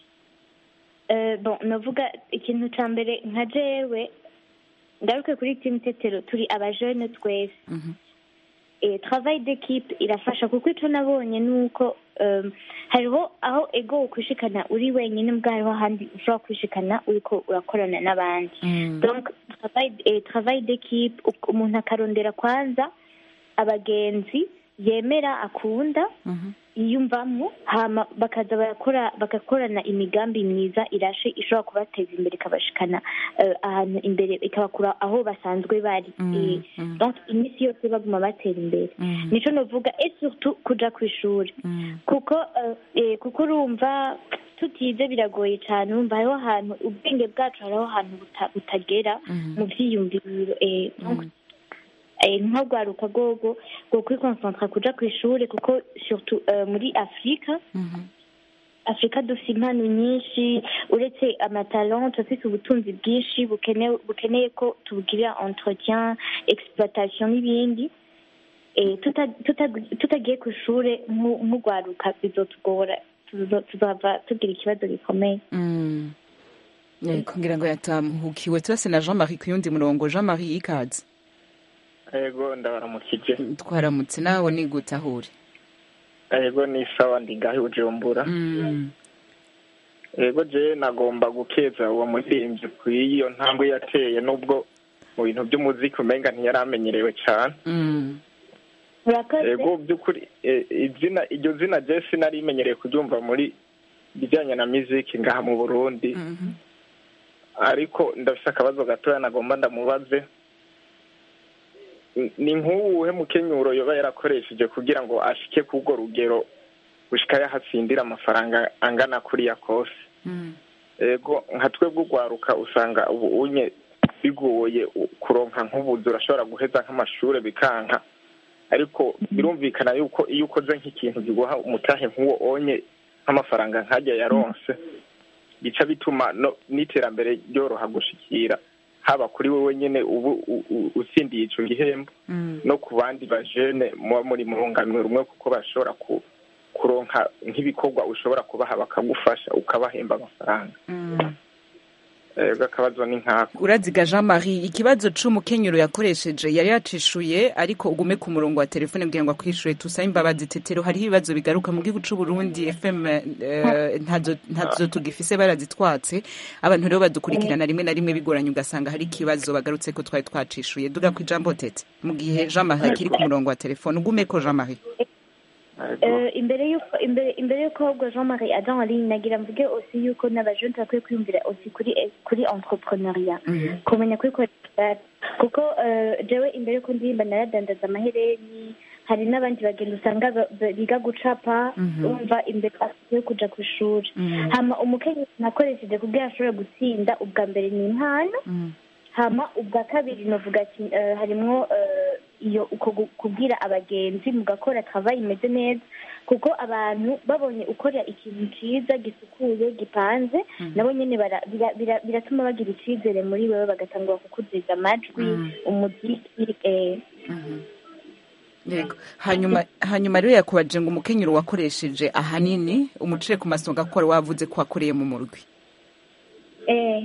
Eh, bon navuga ikintu ca mbere nka jewe ngaruke kuri team tetero turi abajene twese Mhm. eh, travail d'équipe irafasha kuko ico nabonye nuko um, hariho aho ego ukwishikana uri wenyine mbwa hariho ahandi ushobora kwishikana uriko urakorana n'abandi donc travail, eh, travail d'équipe uk- umuntu akarondera kwanza abagenzi yemera akunda yiyumvamo hama bakaza barakora bagakorana imigambi myiza irashe ishobora kubateza imbere ikabashikana eh, ahantu imbere ikabakura aho basanzwe bari Eh, donc iminsi yose baguma batera imbere nico novuga et surtout kuja ku ishuri kuko eh, eh, kuko urumva tutize biragoye cyane urumva hariho ahantu ubwenge bwacu hariho ahantu buta- butagera mu vyiyumviro eh, donc eh, nko rwaruka rwogo rwo kwikonsantra kuja ku ishuri kuko surtout eh, muri afurika afurika dufite impano nyinshi uretse amatalent turafite ubutunzi bwinshi bukenewe bukeneye ko tubugirira entretien exploitation n'ibindi Eh, tuta- tuta- tutagiye ku ishuri nk'u- nk'urwaruka bizotugora tuzo- tuzava tugira ikibazo gikomeye Mm. yego ngira ngo yatamuhukiwe turase na jean marie ku yundi murongo jean marie ikaze yego ndabaramukije twaramutse nawe ni gute aho uri yego ni sawa ndi ngaho i bujumbura Mm. yego je nagomba gukeza uwo muririmbyi ku iyo ntambwe yateye nubwo mu bintu by'umuziki umenga ntiyari amenyerewe cyane Mm. murakoze yego by'ukuri eh, izina iryo zina je sinari imenyereye kuryumva muri bijyanye na muziki ngaha mu burundi ariko ndafise akabazo gatoya nagomba ndamubaze Ni- ni nk'uwuhe mukenyuro yoba yarakoresheje kugira ngo ashike k'urwo rugero gushika yahatsindira amafaranga angana kuriya kose ego nka twebwe urwaruka usanga ubu unye bigoye u- kuronka nk'ubuzi urashobora guheza nk'amashure bikanka ariko birumvikana yuko iyo ukoze nk'ikintu kiguha umutahe nk'uwo onye nk'amafaranga nkajya yaronse bica bituma no n'iterambere ryoroha gushikira haba kuri wowe nyene ubu u- u- utsindiye ico gihembo no ku bandi bajene muba muri mu runganwe rumwe kuko bashobora ku kuronka nk'ibikorwa ushobora kubaha bakagufasha ukabahemba amafaranga ego akabazo ni nkako uraziga jean marie ikibazo c'umukenyero yakoresheje yari yacishuye ariko ugume ku murongo wa telefone kugira ngo akwishure tusabe imbabazi tetero hariho ibibazo bigaruka mu gihugu c'uburundi fm eh, ntazo ntazo tugifise barazitwatse abantu rero badukurikirana rimwe na rimwe bigoranye ugasanga hari ikibazo bagarutse ko twari twacishuye duga ku ijambo tete mu gihe jean marie akiri ku murongo wa telefone ugumeko jean marie Euh, imbere yuko imbere imbere yuko ahubwo jean marie aja en ligne nagira mvuge aussi yuko n'abajenti bakwiye kwiyumvira aussi kuri kuri entrepreneuria kumenya kwikorera kuko euh, jewe imbere yuko ndirimba naradandaza amahereni hari n'abandi bagenda usanga ba- ba- biga gucapa Mhm. umva imbere yo kuja ku ishuri Mhm. hama umukenyezi nakoresheje kugira ashobore gutsinda ubwa mbere ni impano hama ubwa kabiri novuga ati eh, harimwo eh, iyo uko gu- kubwira abagenzi mugakora travail imeze neza kuko abantu babonye ukora ikintu ciza gisukuye gipanze nabo nyene bara- bira- bira- biratuma bagira icizere muri wewe bagatangura kukuzeza amajwi Mm. umuziki eh. yego hanyuma hanyuma rero yakubajije ngo umukenyero wakoresheje ahanini umucire ku masonga ko wari wavuze ko wakoreye mu murwi eh.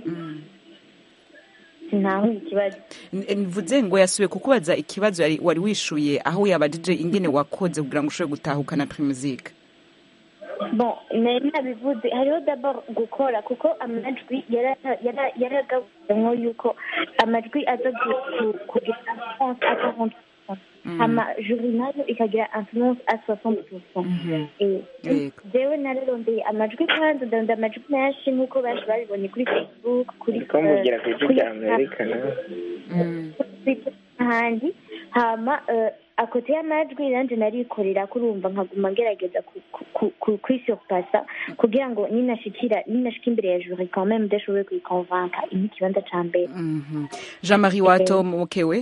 ntaho ikibazo mvuze ngo yasubiye kukubaza ikibazo yari wari wishuye aho yabajije ingene wakoze kugira ngo ushobore gutahukana primusike bon nari nabivuze hariho d'abord gukora kuko amajwi yara- yara- yaragabuwemwo yuko amajwi aza gu- gu- kugira influence à 40 hama juri nayo ikagira influence à 60 Eh, Yego. jewe nararondeye amajwi kandi ndonda amajwi menshi nk'uko benshi babibonye kuri facebook kuri ko mugira ku eh, ijwi kuri rya amerika nawe Twitter n'ahandi hama eh, akote y'amajwi nanje narikorera kurumva nkaguma ngerageza ku- ku- ku- ku- kwisurpasa kugira ngo ninashikira ninashika imbere ya juri quand même ndashoboye kuyikonvanka ini ikibanza ca mbere jean marie watomokewe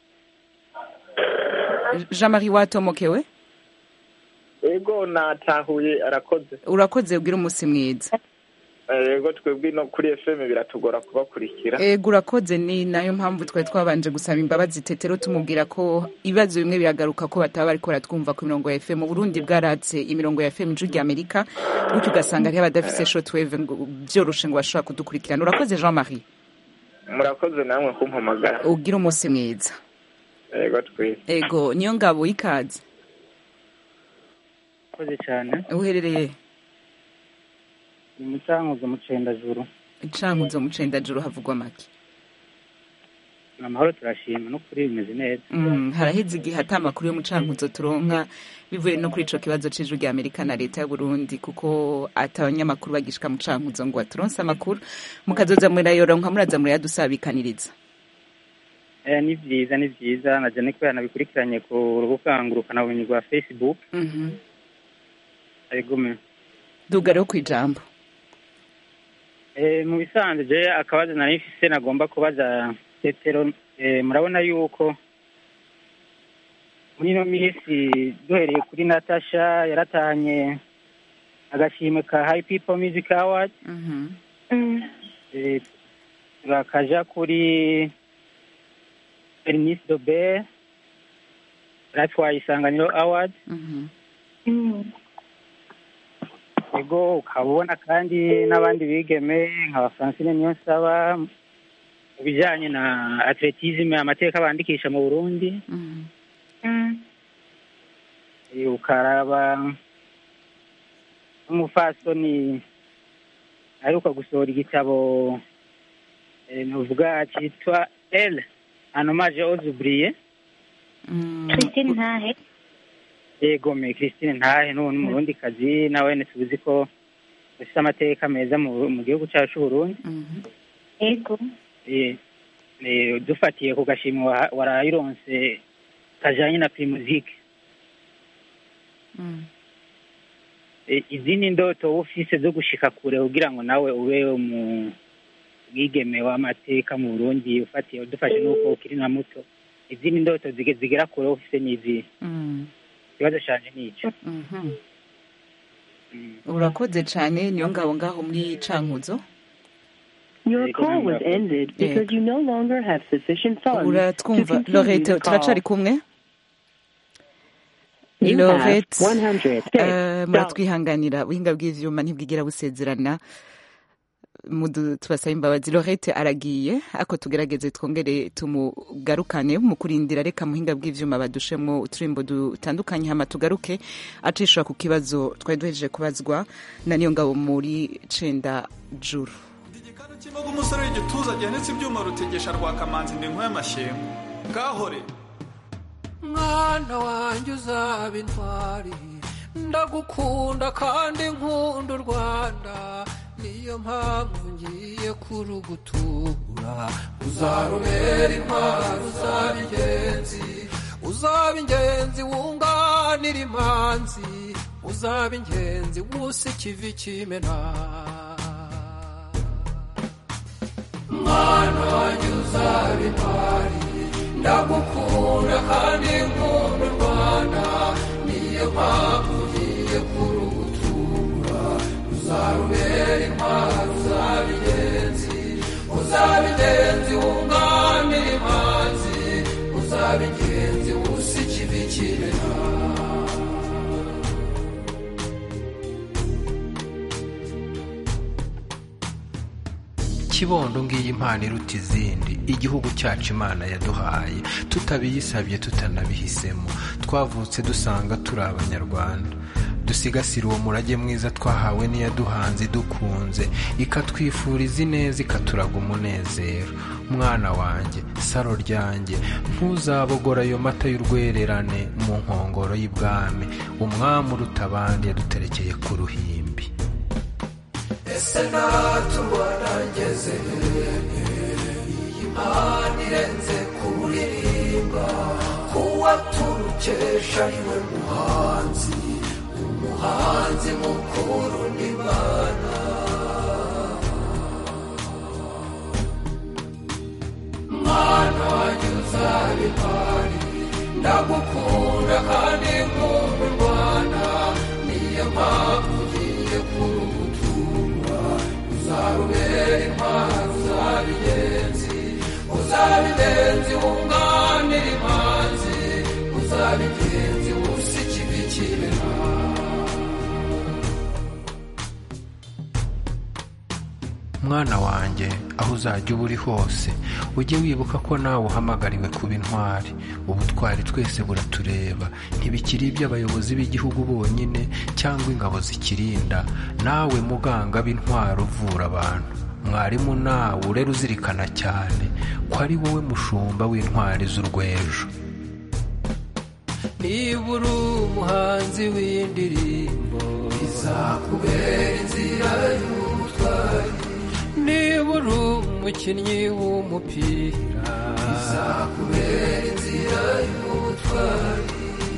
jean marie watomokewe ego natahuye arakoze urakoze ubwira umunsi mwiza ego twebwe no kuri fm biratugora kubakurikira ego urakoze ni nayo mpamvu twari twabanje gusaba imbabazi tetero tumubwira ko ibibazo bimwe biragaruka ko bataba bariko baratwumva ku mirongo ya fm uburundi bwaratse imirongo ya fm ijwi rya amerika gutyo ugasanga hariho abadafise shotwave ngo byoroshe ngo bashobora kudukurikirana urakoze jean marie murakoze namwe kumpamagara ubwira umunsi mwiza ego twese ego niyo ngabo y'ikaze murakoze cyane uherereye ni mu cyankuzo mu cendajuru icankuzo mu cendajuru havugwa make ni amahoro turashima no kuri bimeze neza Mm, haraheze igihe ata amakuru yo mu cankuzo turonka bivuye no kuri ico kibazo c'ijwi rya amerika na leta y'uburundi kuko ata abanyamakuru bagishika mu cankuzo ngo baturonse amakuru mukazoza murayoronka muraza murayadusabikaniriza Eh, ni byiza ni byiza naje ni kubera nabikurikiranye ku rubuga ngurukanabumenyi rwa facebook Mhm. arigume duga rero kw'ijambo Eh, mu bisanzwe je akabazo nari mfise nagomba kubaza tetero eh, murabona yuko muri ino minsi duhereye kuri natasha yaratahanye agashimwe ka high people music award eh, turakaja kuri Bernice Dobert yaratwaye isanganiro award ego ukaba ubona kandi n'abandi bigeme nka francine niyonsaba mu bijyanye na atletisme amateka bandikisha mu burundi Eh, ukaraba n'umufasoni aheruka gusohora igitabo eh, nuvuga cyitwa el anomaje ozubriye christine ntahe yego me christine ntahe n'ubu ni umurundi kazi nawe ne tuzi ko ufite amateka meza mu mu gihugu cyacu c'uburundi ego Eh, eh, dufatiye ku gashimwe wa- warayironse kajanye na primuzike Eh, izindi ndoto wowe ufise zo gushika kure kugira ngo nawe ube mu mwigeme w'amateka mu burundi ufatiye dufashe n'uko ukiri na muto izindi ndoto zige- zigera kure wowe ufise n'izihe ikibazo canje nico urakoze cane niyo ngabo ngaho muri cankuzo Your call was ended because you no longer have sufficient funds to uratwumva continue lorete the call. turacari kumwe You have lorete 100 eh, muratwihanganira ubuhinga bw'ivyuma ntibwigira busezerana mudu tubasaba imbabazi lorete aragiye ako tugerageze twongere tumugarukane mu kurindira reka muhinga bw'ivyuma badushemwo uturimbo dutandukanye hama tugaruke acishura ku kibazo twari duhejeje kubazwa na niyo ngabo muri cenda juru kibaga umusore w'igituza gihanitse ibyuma rutegesha rwakamanzi ndi y'amashyengo ngahore mwana wanjye uzaba intwari ndagukunda kandi nkunda u rwanda niyo mpamvu ngiye kurugutura uzarubera intwari uzaba ingenzi uzaba ingenzi wunganira imanzi uzaba ingenzi wusa ikivi kimena mwana wanjye uzaba intwari ndagukunda kandi nkunda u rwanda niyo mpamvu ugiye kurugutura uzarubera intwari uzaba ingenzi uzaba ingenzi wunganira imanzi uzaba ingenzi wusa ikivi kimena kibondo ngiyi impano iruta izindi igihugu cyacu imana yaduhaye tutabiyisabye tutanabihisemo twavutse dusanga turi abanyarwanda dusigasire uwo murage mwiza twahawe n'iyaduhanze idukunze ikatwifuriza ineza ikaturaga umunezero mwana wanjye saro ryanjye ntuzabogora ayo mata y'urwererane mu nkongoro y'ibwami umwami uruta abandi yaduterekeye ku ruhimbi ese naturwana ngeze iyi mpano irenze kuririmba kuwa turukesha ariwe muhanzi umuhanzi mukuru n'imana mwana wanjye uzaba intwari ndagukunda kandi nkunda u rwanda niyo mpamvu ugiye kurugutura uzarubera intwari uzaba ingenzi uzaba ingenzi wunganira imanzi uzaba ingenzi wusa ikivi kimena mwana wanjye aho uzajya uba uri hose ujye wibuka ko nawe uhamagariwe kuba intwari ubutwari twese buratureba ntibikiri iby'abayobozi b'igihugu bonyine cyangwa ingabo zikirinda nawe muganga b'intwari uvura abantu mwarimu nawe urera uzirikana cyane ko ari wowe mushumba w'intwari z'urwejo niba uri umuhanzi w'indirimbo izakubera inzira y'ubutwari niba uri umukinnyi w'umupira izakubera inzira y'ubutwari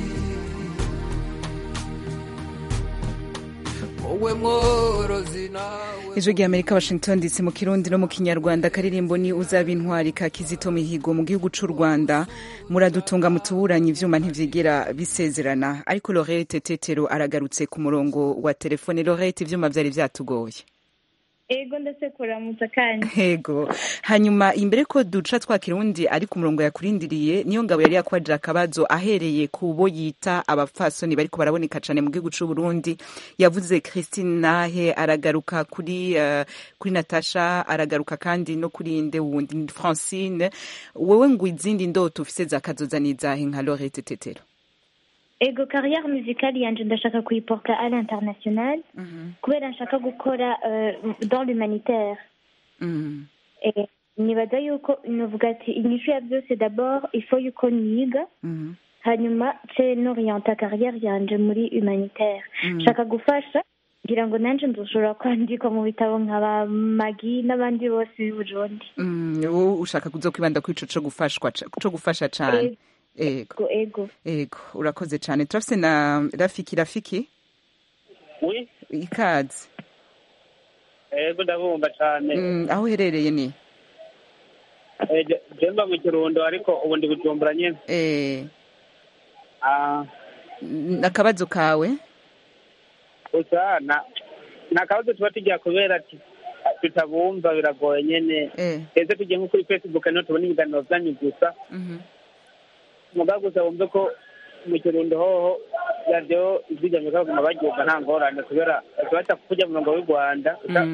wowe mworozi nawe ijwi rya amerika washington dc mu kirundi no mu kinyarwanda akaririmbo ni uzaba intwari ka kizito mihigo mu gihugu cy'u rwanda muradutunga mutuburanye ivyuma ntivyigera bisezerana ariko lorete tetero aragarutse ku murongo wa telefone lorete ivyuma vyari vyatugoye ego ndetse kuramutsa kandi Hego. Hanyuma imbere ko duca twakira undi ari ku murongo yakurindiriye niyo ngabo yari yakwaje akabazo ahereye ku bo yita abapfasoni bariko baraboneka cane mu gihugu c'u Burundi yavuze Christine Nahe aragaruka kuri uh, kuri Natasha aragaruka kandi no kuri inde wundi Francine wewe ngo izindi ndoto ufise zakazoza nizahe nka Lorette Tetero ego carrière musicale yanje ndashaka kuyiporta à l'international kubera nshaka gukora euh, dans l'humanitaire Eh, nibaza yuko novuga ati inyishu ya byose d'abord il faut yuko niga hanyuma ce n'orienta carrière yanje muri humanitaire nshaka gufasha ngira ngo nanje nzoshobora kwandikwa mu bitabo nka ba magi n'abandi bose b'i burundi Mm, wowe ushaka kuza kwibanda kuri ico co gufashwa ca- co gufasha cane ego ego ego urakoze cane turafise na Rafiki Rafiki Oui. ikaze ego ndabumva cyane Mm, aho uherereye ni Eh, je- je mba mu kirundo ariko ubu ndi bujumbura nyine eh Ah, n- akabazo kawe gusa na ni akabazo tuba tugira kubera ati tutabumva biragoye nyine eh ese tugiye nko kuri facebook niho tubona ibiganiro byanyu gusa mhm muga gusa wumve ko mu kirundo hoho radiyo izijyanye bakaguma bagiuka nta ngorane kubera baca kujya mu murongo w'u rwanda Mm.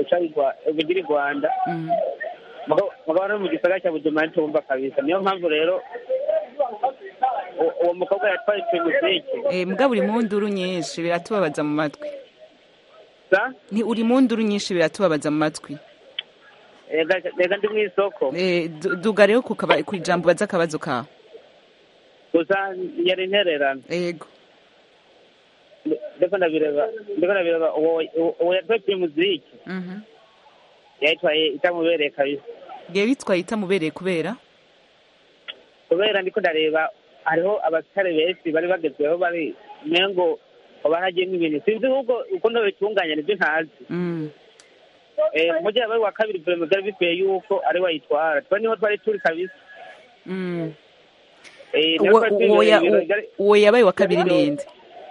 guca igwa- bigira i rwanda mugabo mugabo no mu gisagara cya bujumbura ntitumva kabisa niyo mpamvu rero u- uwo mukobwa yatwaye primusike Eh, mugabo uri mu nduru nyinshi biratubabaza mu matwi sa ni uri mu nduru nyinshi biratubabaza mu matwi rega rega ndi mu isoko Eh, du- duga rero ku kaba- ku ijambo baza akabazo kawe gusa yari intererano yego ndiko ndabireba ndiko ndabireba uwo uwo- uwo yatwaye primusike Mhm. yayitwaye itamubereye kabisa ngiye bitwaye itamubereye kubera kubera ndiko ndareba hariho abasitari benshi bari bagezweho bari mengo baragiyemo ibintu sinzi ahubwo uko ndabitunganya nibyo ntazi Mm. Eh, umujyi wabaye wa kabiri vurema byari bikwiye yuko ari wayitwara twe niho twari turi kabisa Mm. Eh, niho Uwo- twari turi uwo ya- ibintu byari- uwo yabaye wa kabiri ninde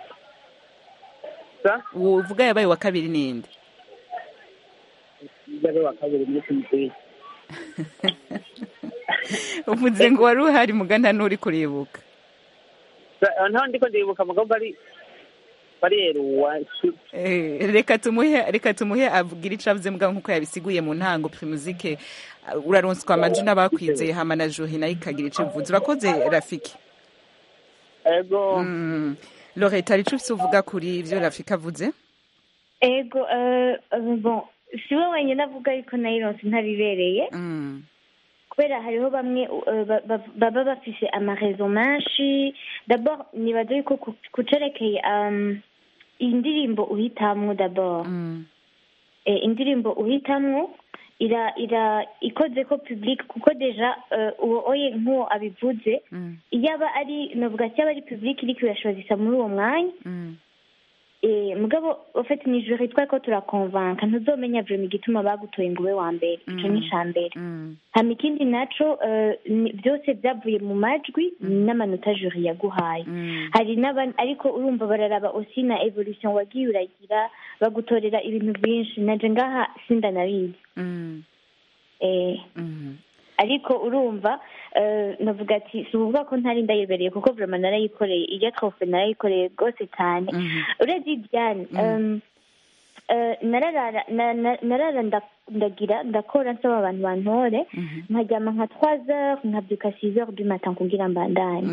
Sa? uwo uvuga yabaye wa kabiri ninde yabaye wa kabiri muri kimuteye uvuze ngo wari uhari mugana n'uri kuribuka ntaho ndiko ndibuka mugabo bari bareruwa Eh, reka tumuhe reka tumuhe abwira ico avuze mugabo nkuko yabisiguye mu ntango primuzike uraronswa amaju n'abakwizeye hama na johi nayo ikagira ico ivuze urakoze rafiki ego mm. loreta hari ico ufise uvuga kuri ivyo rafiki avuze ego eh, eh, bon si we wenyine avuga yuko nayironse ntabibereye mm. kubera hariho bamwe uh, ba- ba- baba bafise amarezo menshi dabord nibaza yuko ku- kucerekeye um, indirimbo uhitamwo dabord eh, indirimbo uhitamwo ira ira ikoze ko public kuko deja uh, uwo oye nk'uwo abivuze iyaba ari novuga ati yaba ari public iriko irashozisa muri uwo mwanya Eh, mugabo ufite ni juri twari ko turakonvanka ntuzomenya vrema igituma bagutoye ngo ube wa mbere ico ni ica mbere hama ikindi naco eh, ni- byose byavuye mu majwi n'amanota juri yaguhaye hari n'aba ariko urumva bararaba osi na evolution wagiye uragira bagutorera ibintu byinshi naje ngaha sindanabizi eh ariko urumva eh, navuga ati si ukuvuga ko ntari ndayibereye kuko vrema narayikoreye iyo trofe narayikoreye rwose cyane urebye ibyane um, eh, nararara na- na- narara nda- ndagira ndakora nsaba abantu bantore nkaryama nka trois heures nkabyuka six heures du matin kugira mbandanye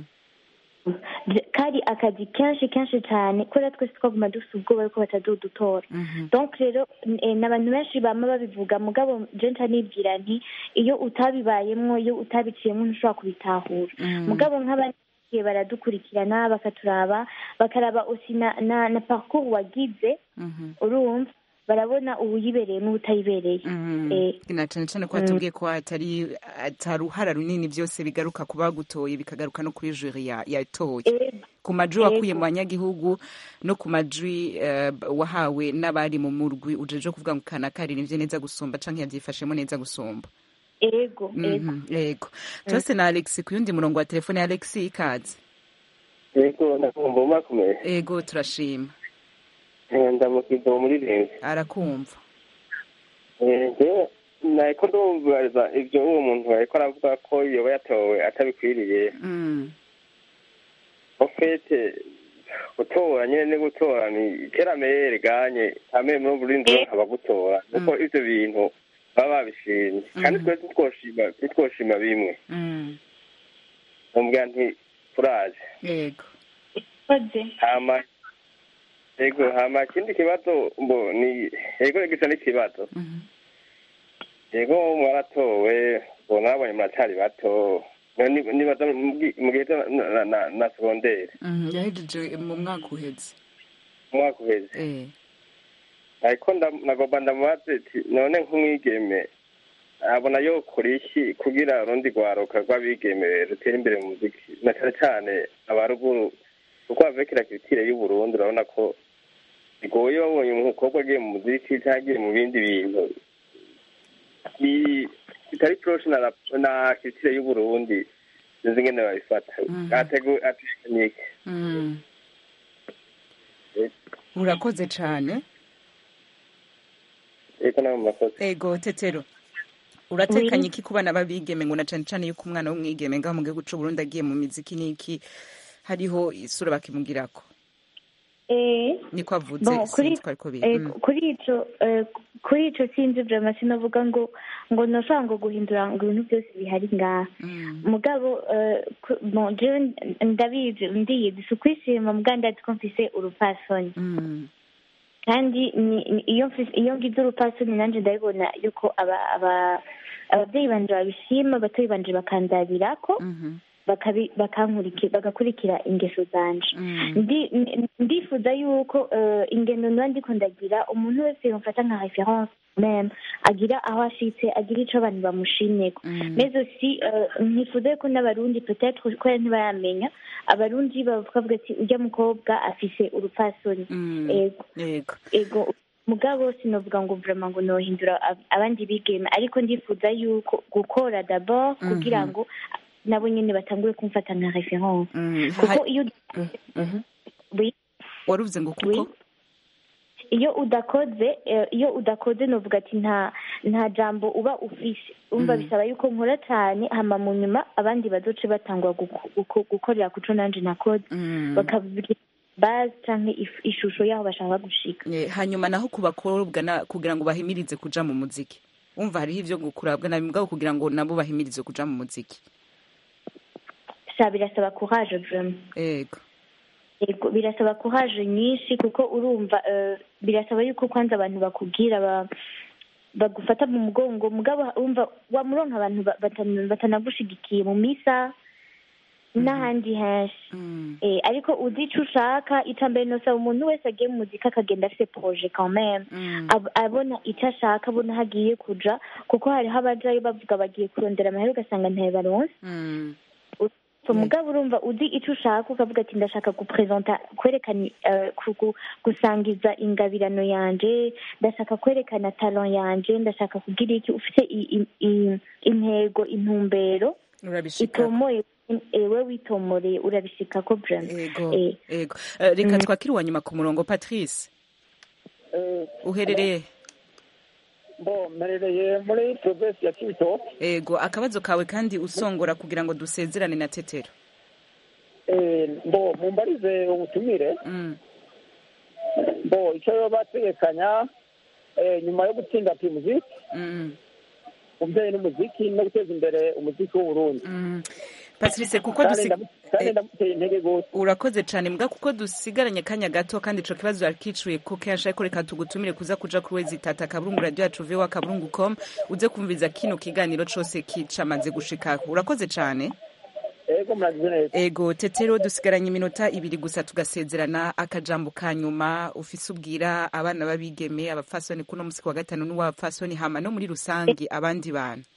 Bya- kari akazi kenshi kenshi cyane kubera twese twaguma dufite ubwoba yuko batazodutora donc rero eh, n'abantu benshi bama babivuga mugabo je nca nibwira nti iyo utabibayemwo iyo utabiciyemwo ntushobora kubitahura mugabo nk'abandi bagiye baradukurikirana bakaturaba bakaraba osi na, na, na parcours wagize urumva barabona uwuyibereye n'uwutayibereye Eh, na cane cane ko watubwiye ko atari ataruhara runini byose bigaruka ku bagutoye bikagaruka no kuri juri ya- yatoye ku majwi wakuye mu banyagihugu no ku majwi eh, wahawe n'abari mu murwi ujeje kuvuga ngo kana karinivye neza gusumba canke yavyifashemo neza gusumba ego ego Mhm, yego tose na alex ku yundi murongo wa telefone ya alex ikaze yego ndakumva umakomeye ego turashima ndamukiza muri renzi arakumva njyewe nariko ndumviriza ibyo uwo muntu ariko aravuga ko yoba yatowe atabikwiriye Mm. ofete gutora nyine ni gutora ni iterambere riganye hamwe muri burindi nkaba gutora kuko ivyo bintu baba babishimye kandi twe titwoshima titwoshima bimwe Mm. umbwira nti turaje yego hama yego hama ikindi kibazo mbo ni yego gisa n'ikibazo yego mwaratowe ubu nabonye muracari bato Ni- nibaza mu gi- mu gihe cyo na- na- na- na segondere Mhm, yahejeje mu mwaka uheze umwaka uheze Eh. ariko nda- nagomba ndamubaze ati none nk'umwigeme abona yokora iki kugira urundi rwaruka rw'abigeme rutera imbere mu muziki na cane cane abaruguru kuko avekera kiritire y'uburundi urabona ko bigoye babonye umukobwa agiye mu muziki cyangwa agiye mu bindi bintu bi- bitari proche na rap- na kiritire y'uburundi sinzi ingene babifata ategu atekinike Mm. urakoze cane eko nawe murakoze ego tetero uratekanye iki ku bana b'abigeme ngo na cane cane yuko umwana w'umwigeme ngaho mu gihugu c'uburundi agiye mu miziki n'iki hariho isura bakimugirako eh niko avuze Bon, kuri sinzi ko ariko biri eh, Mm. kuri ico eh, kuri ico sinzi vraiment sinavuga ngo ngo noshobora ngo guhindura ngo ibintu byose bihari ngaha mugabo eh, ku- bon jewe ndabizi ndiyizi si ukwishima mugabo ndazi ko mfise urupfasoni kandi ni- ni- iyo mfise- iyo ngize urupfasoni nanje ndabibona yuko aba- aba- abavyeyi banje babishima abatoyi banje bakanzabirako bakabi- bakankuriki- bagakurikira ingeso zanje Ndi- n- ndifuza yuko eh, ingendo niba ndiko ndagira umuntu wese yomfata nka reference meme agira aho ashitse agira ico abantu bamushimyeko mais aussi eh, nkifuza yuko n'abarundi peut-être kubera ntibaramenya abarundi bavuga ati urya mukobwa afise urupfasoni ego yego ego mugabo sinovuga ngo vraiment ngo nohindura ab- abandi bigeme ariko ndifuza yuko gukora d'abord kugira Mhm. ngo nabo nyene batangure kumfata nka reference kuko iyo Oui. waruvuze ngo kuko iyo udakoze eh, iyo udakoze novuga ati nta nta jambo uba ufise umva Mhm. bisaba yuko nkora cyane hama mu nyuma abandi bazoce batangwa guko- guko- gukorera kuco nanje nakoze bakavuga base canke if- ishusho yaho bashaka gushika Eh, hanyuma naho ku bakobwa na- kugira ngo bahimirize kuja mu muziki umva hariho ivyo kurabwa na mugabo kugira ngo nabo bahimirize kuja mu muziki sa birasaba courage vraiment ego Yego, birasaba courage nyinshi kuko urumva eh, birasaba yuko kwanza abantu bakubwira ba bagufata mu mugongo mugabo urumva wamuronka abantu ba- batana- batanagushigikiye mu misa n'ahandi henshi eh, ariko uzi ico ushaka ica mbere nosaba umuntu wese agiye mu muzika akagenda afise projet quand même Ab- abona ico ashaka abona aho agiye kuja kuko hariho abajayo bavuga bagiye kurondera amahera ugasanga ntayo baronse so mugabo urumva uzi ico ushaka ukavuga ati ndashaka gupresenta kwerekana eh, ku- ku- gusangiza ingabirano yanje ndashaka kwerekana talent yanje ndashaka kugira iki ufite i- i- i- intego intumbero urabishika itomoye ewe witomoreye urabishikako brand ego ego Eh, reka twakire uwa nyuma ku murongo patrice uherereye bo mperereye muri provinsi ya kibitoke ego akabazo kawe kandi usongora kugira ngo dusezerane na tetero Eh, bo mumbarize ubutumire bo icyo baba bategekanya eh, nyuma yo gutsinda primuziki umubyeyi n'umuziki no guteza imbere umuziki w'uburundi patrice kuko Kandi dusi- ndamu- kandi ndamuteye intege gose urakoze cyane mbwa kuko dusigaranye akanya gato kandi ico kibazo yakicuye ko kenshi ariko reka tugutumire kuza kuja kuri wezi tata kaburungu radio yacu vowa kaburungu com uze kumviriza kino kiganiro cose kicamaze gushika urakoze cyane ego muragize neza ego tetero dusigaranye iminota ibiri gusa tugasezerana akajambo ka nyuma ufise ubwira abana b'abigeme abapfasoni kuno musi wa gatanu n'uwabapfasoni hama no muri rusange abandi bantu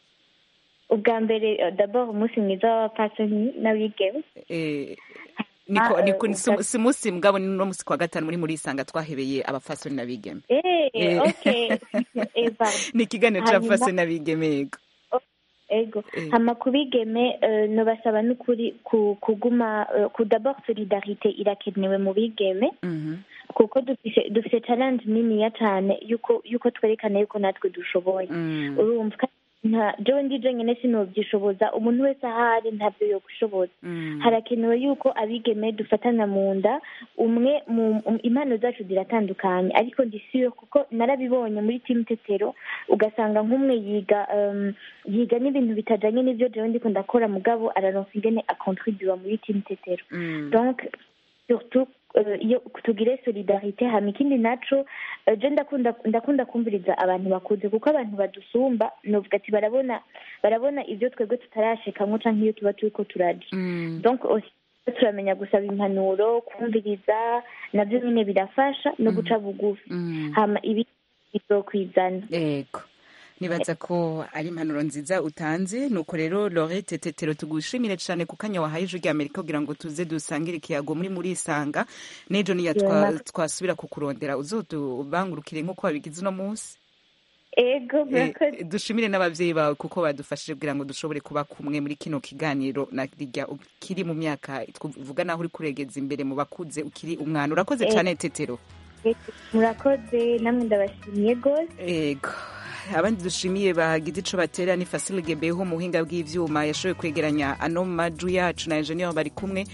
ubwa mbere eh, d'abord umunsi mwiza w'abapfasoni n'abigeme Eh, niko Ah, niko eh, si- si musi mugabo ni no musi kwa gatanu muri muri isanga twahebeye abapfasoni n'abigeme Eh, Eh. okay Eh, pardon. ni ikiganiro Hanyuma- c'abapfasoni n'abigeme yego ego Eh. hama kubigeme eh, nobasaba n'ukuri ku- kuguma eh, ku d'abord solidarite irakenewe mu bigeme kuko dufise dufise challenge niniya cane yuko yuko twerekana yuko natwe dushoboye urumva kandi nta jewe ndi jenyine sinovyishoboza umuntu wese ahari ntabyo yogushoboza harakenewe yuko abigeme dufatana mu nda umwe mu um- impano zacu ziratandukanye ariko ndi sure kuko narabibonye muri timu tetero ugasanga nk'umwe yiga um, yiga n'ibintu bitajanye n'ivyo jewe ndiko ndakora mugabo araronka ingene akontribuwa muri timu tetero donc surtout euh, iyo tugire solidarite hama ikindi naco eh, je ndakunda ndakunda kumviriza abantu bakuze kuko abantu badusumba novuga ati barabona barabona ivyo twebwe tutarashikamwo canke iyo tuba turiko turaja donc aussi turamenya gusaba impanuro kumviriza navyo nyene birafasha no guca bugufi hama ibi bizokwizana yego nibaza ko ari impanuro nziza utanze nuko rero lorete tetero tugushimire cyane ku kanya wahaye ijwi rya amerika kugira ngo tuze dusangire ikiyago muri muri isanga n'ejo niya twa- Yeah. twasubira kukurondera uzotubangurukire nk'uko wabigize uno munsi ego Eh, murakoze dushimire n'abavyeyi bawe kuko badufashije kugira ngo dushobore kuba kumwe muri kino kiganiro na rirya ukiri mu myaka tuvuga naho uri kuregeza imbere mu bakuze ukiri umwana urakoze Eh. cyane tetero murakoze namwe ndabashimiye gose ego abandi dushimiye bagize ico batera ni Facile Gebeho mu buhinga bw'ivyuma yashoboye kwegeranya ano maju yacu na engineer bari kumwe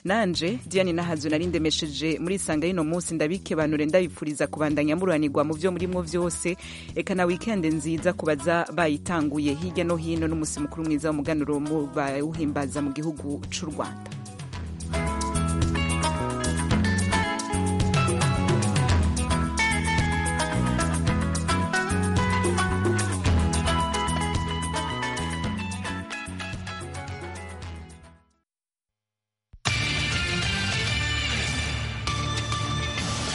nanje diane nahazo nari ndemesheje muri isanga y'ino munsi ndabikebanure ndabipfuriza kubandanya mururanirwa mu byo murimwo vyose eka na wikende nziza kubaza bayitanguye hirya no hino n'umusi mukuru mwiza w'umuganuro bawuhimbaza mu gihugu c'u rwanda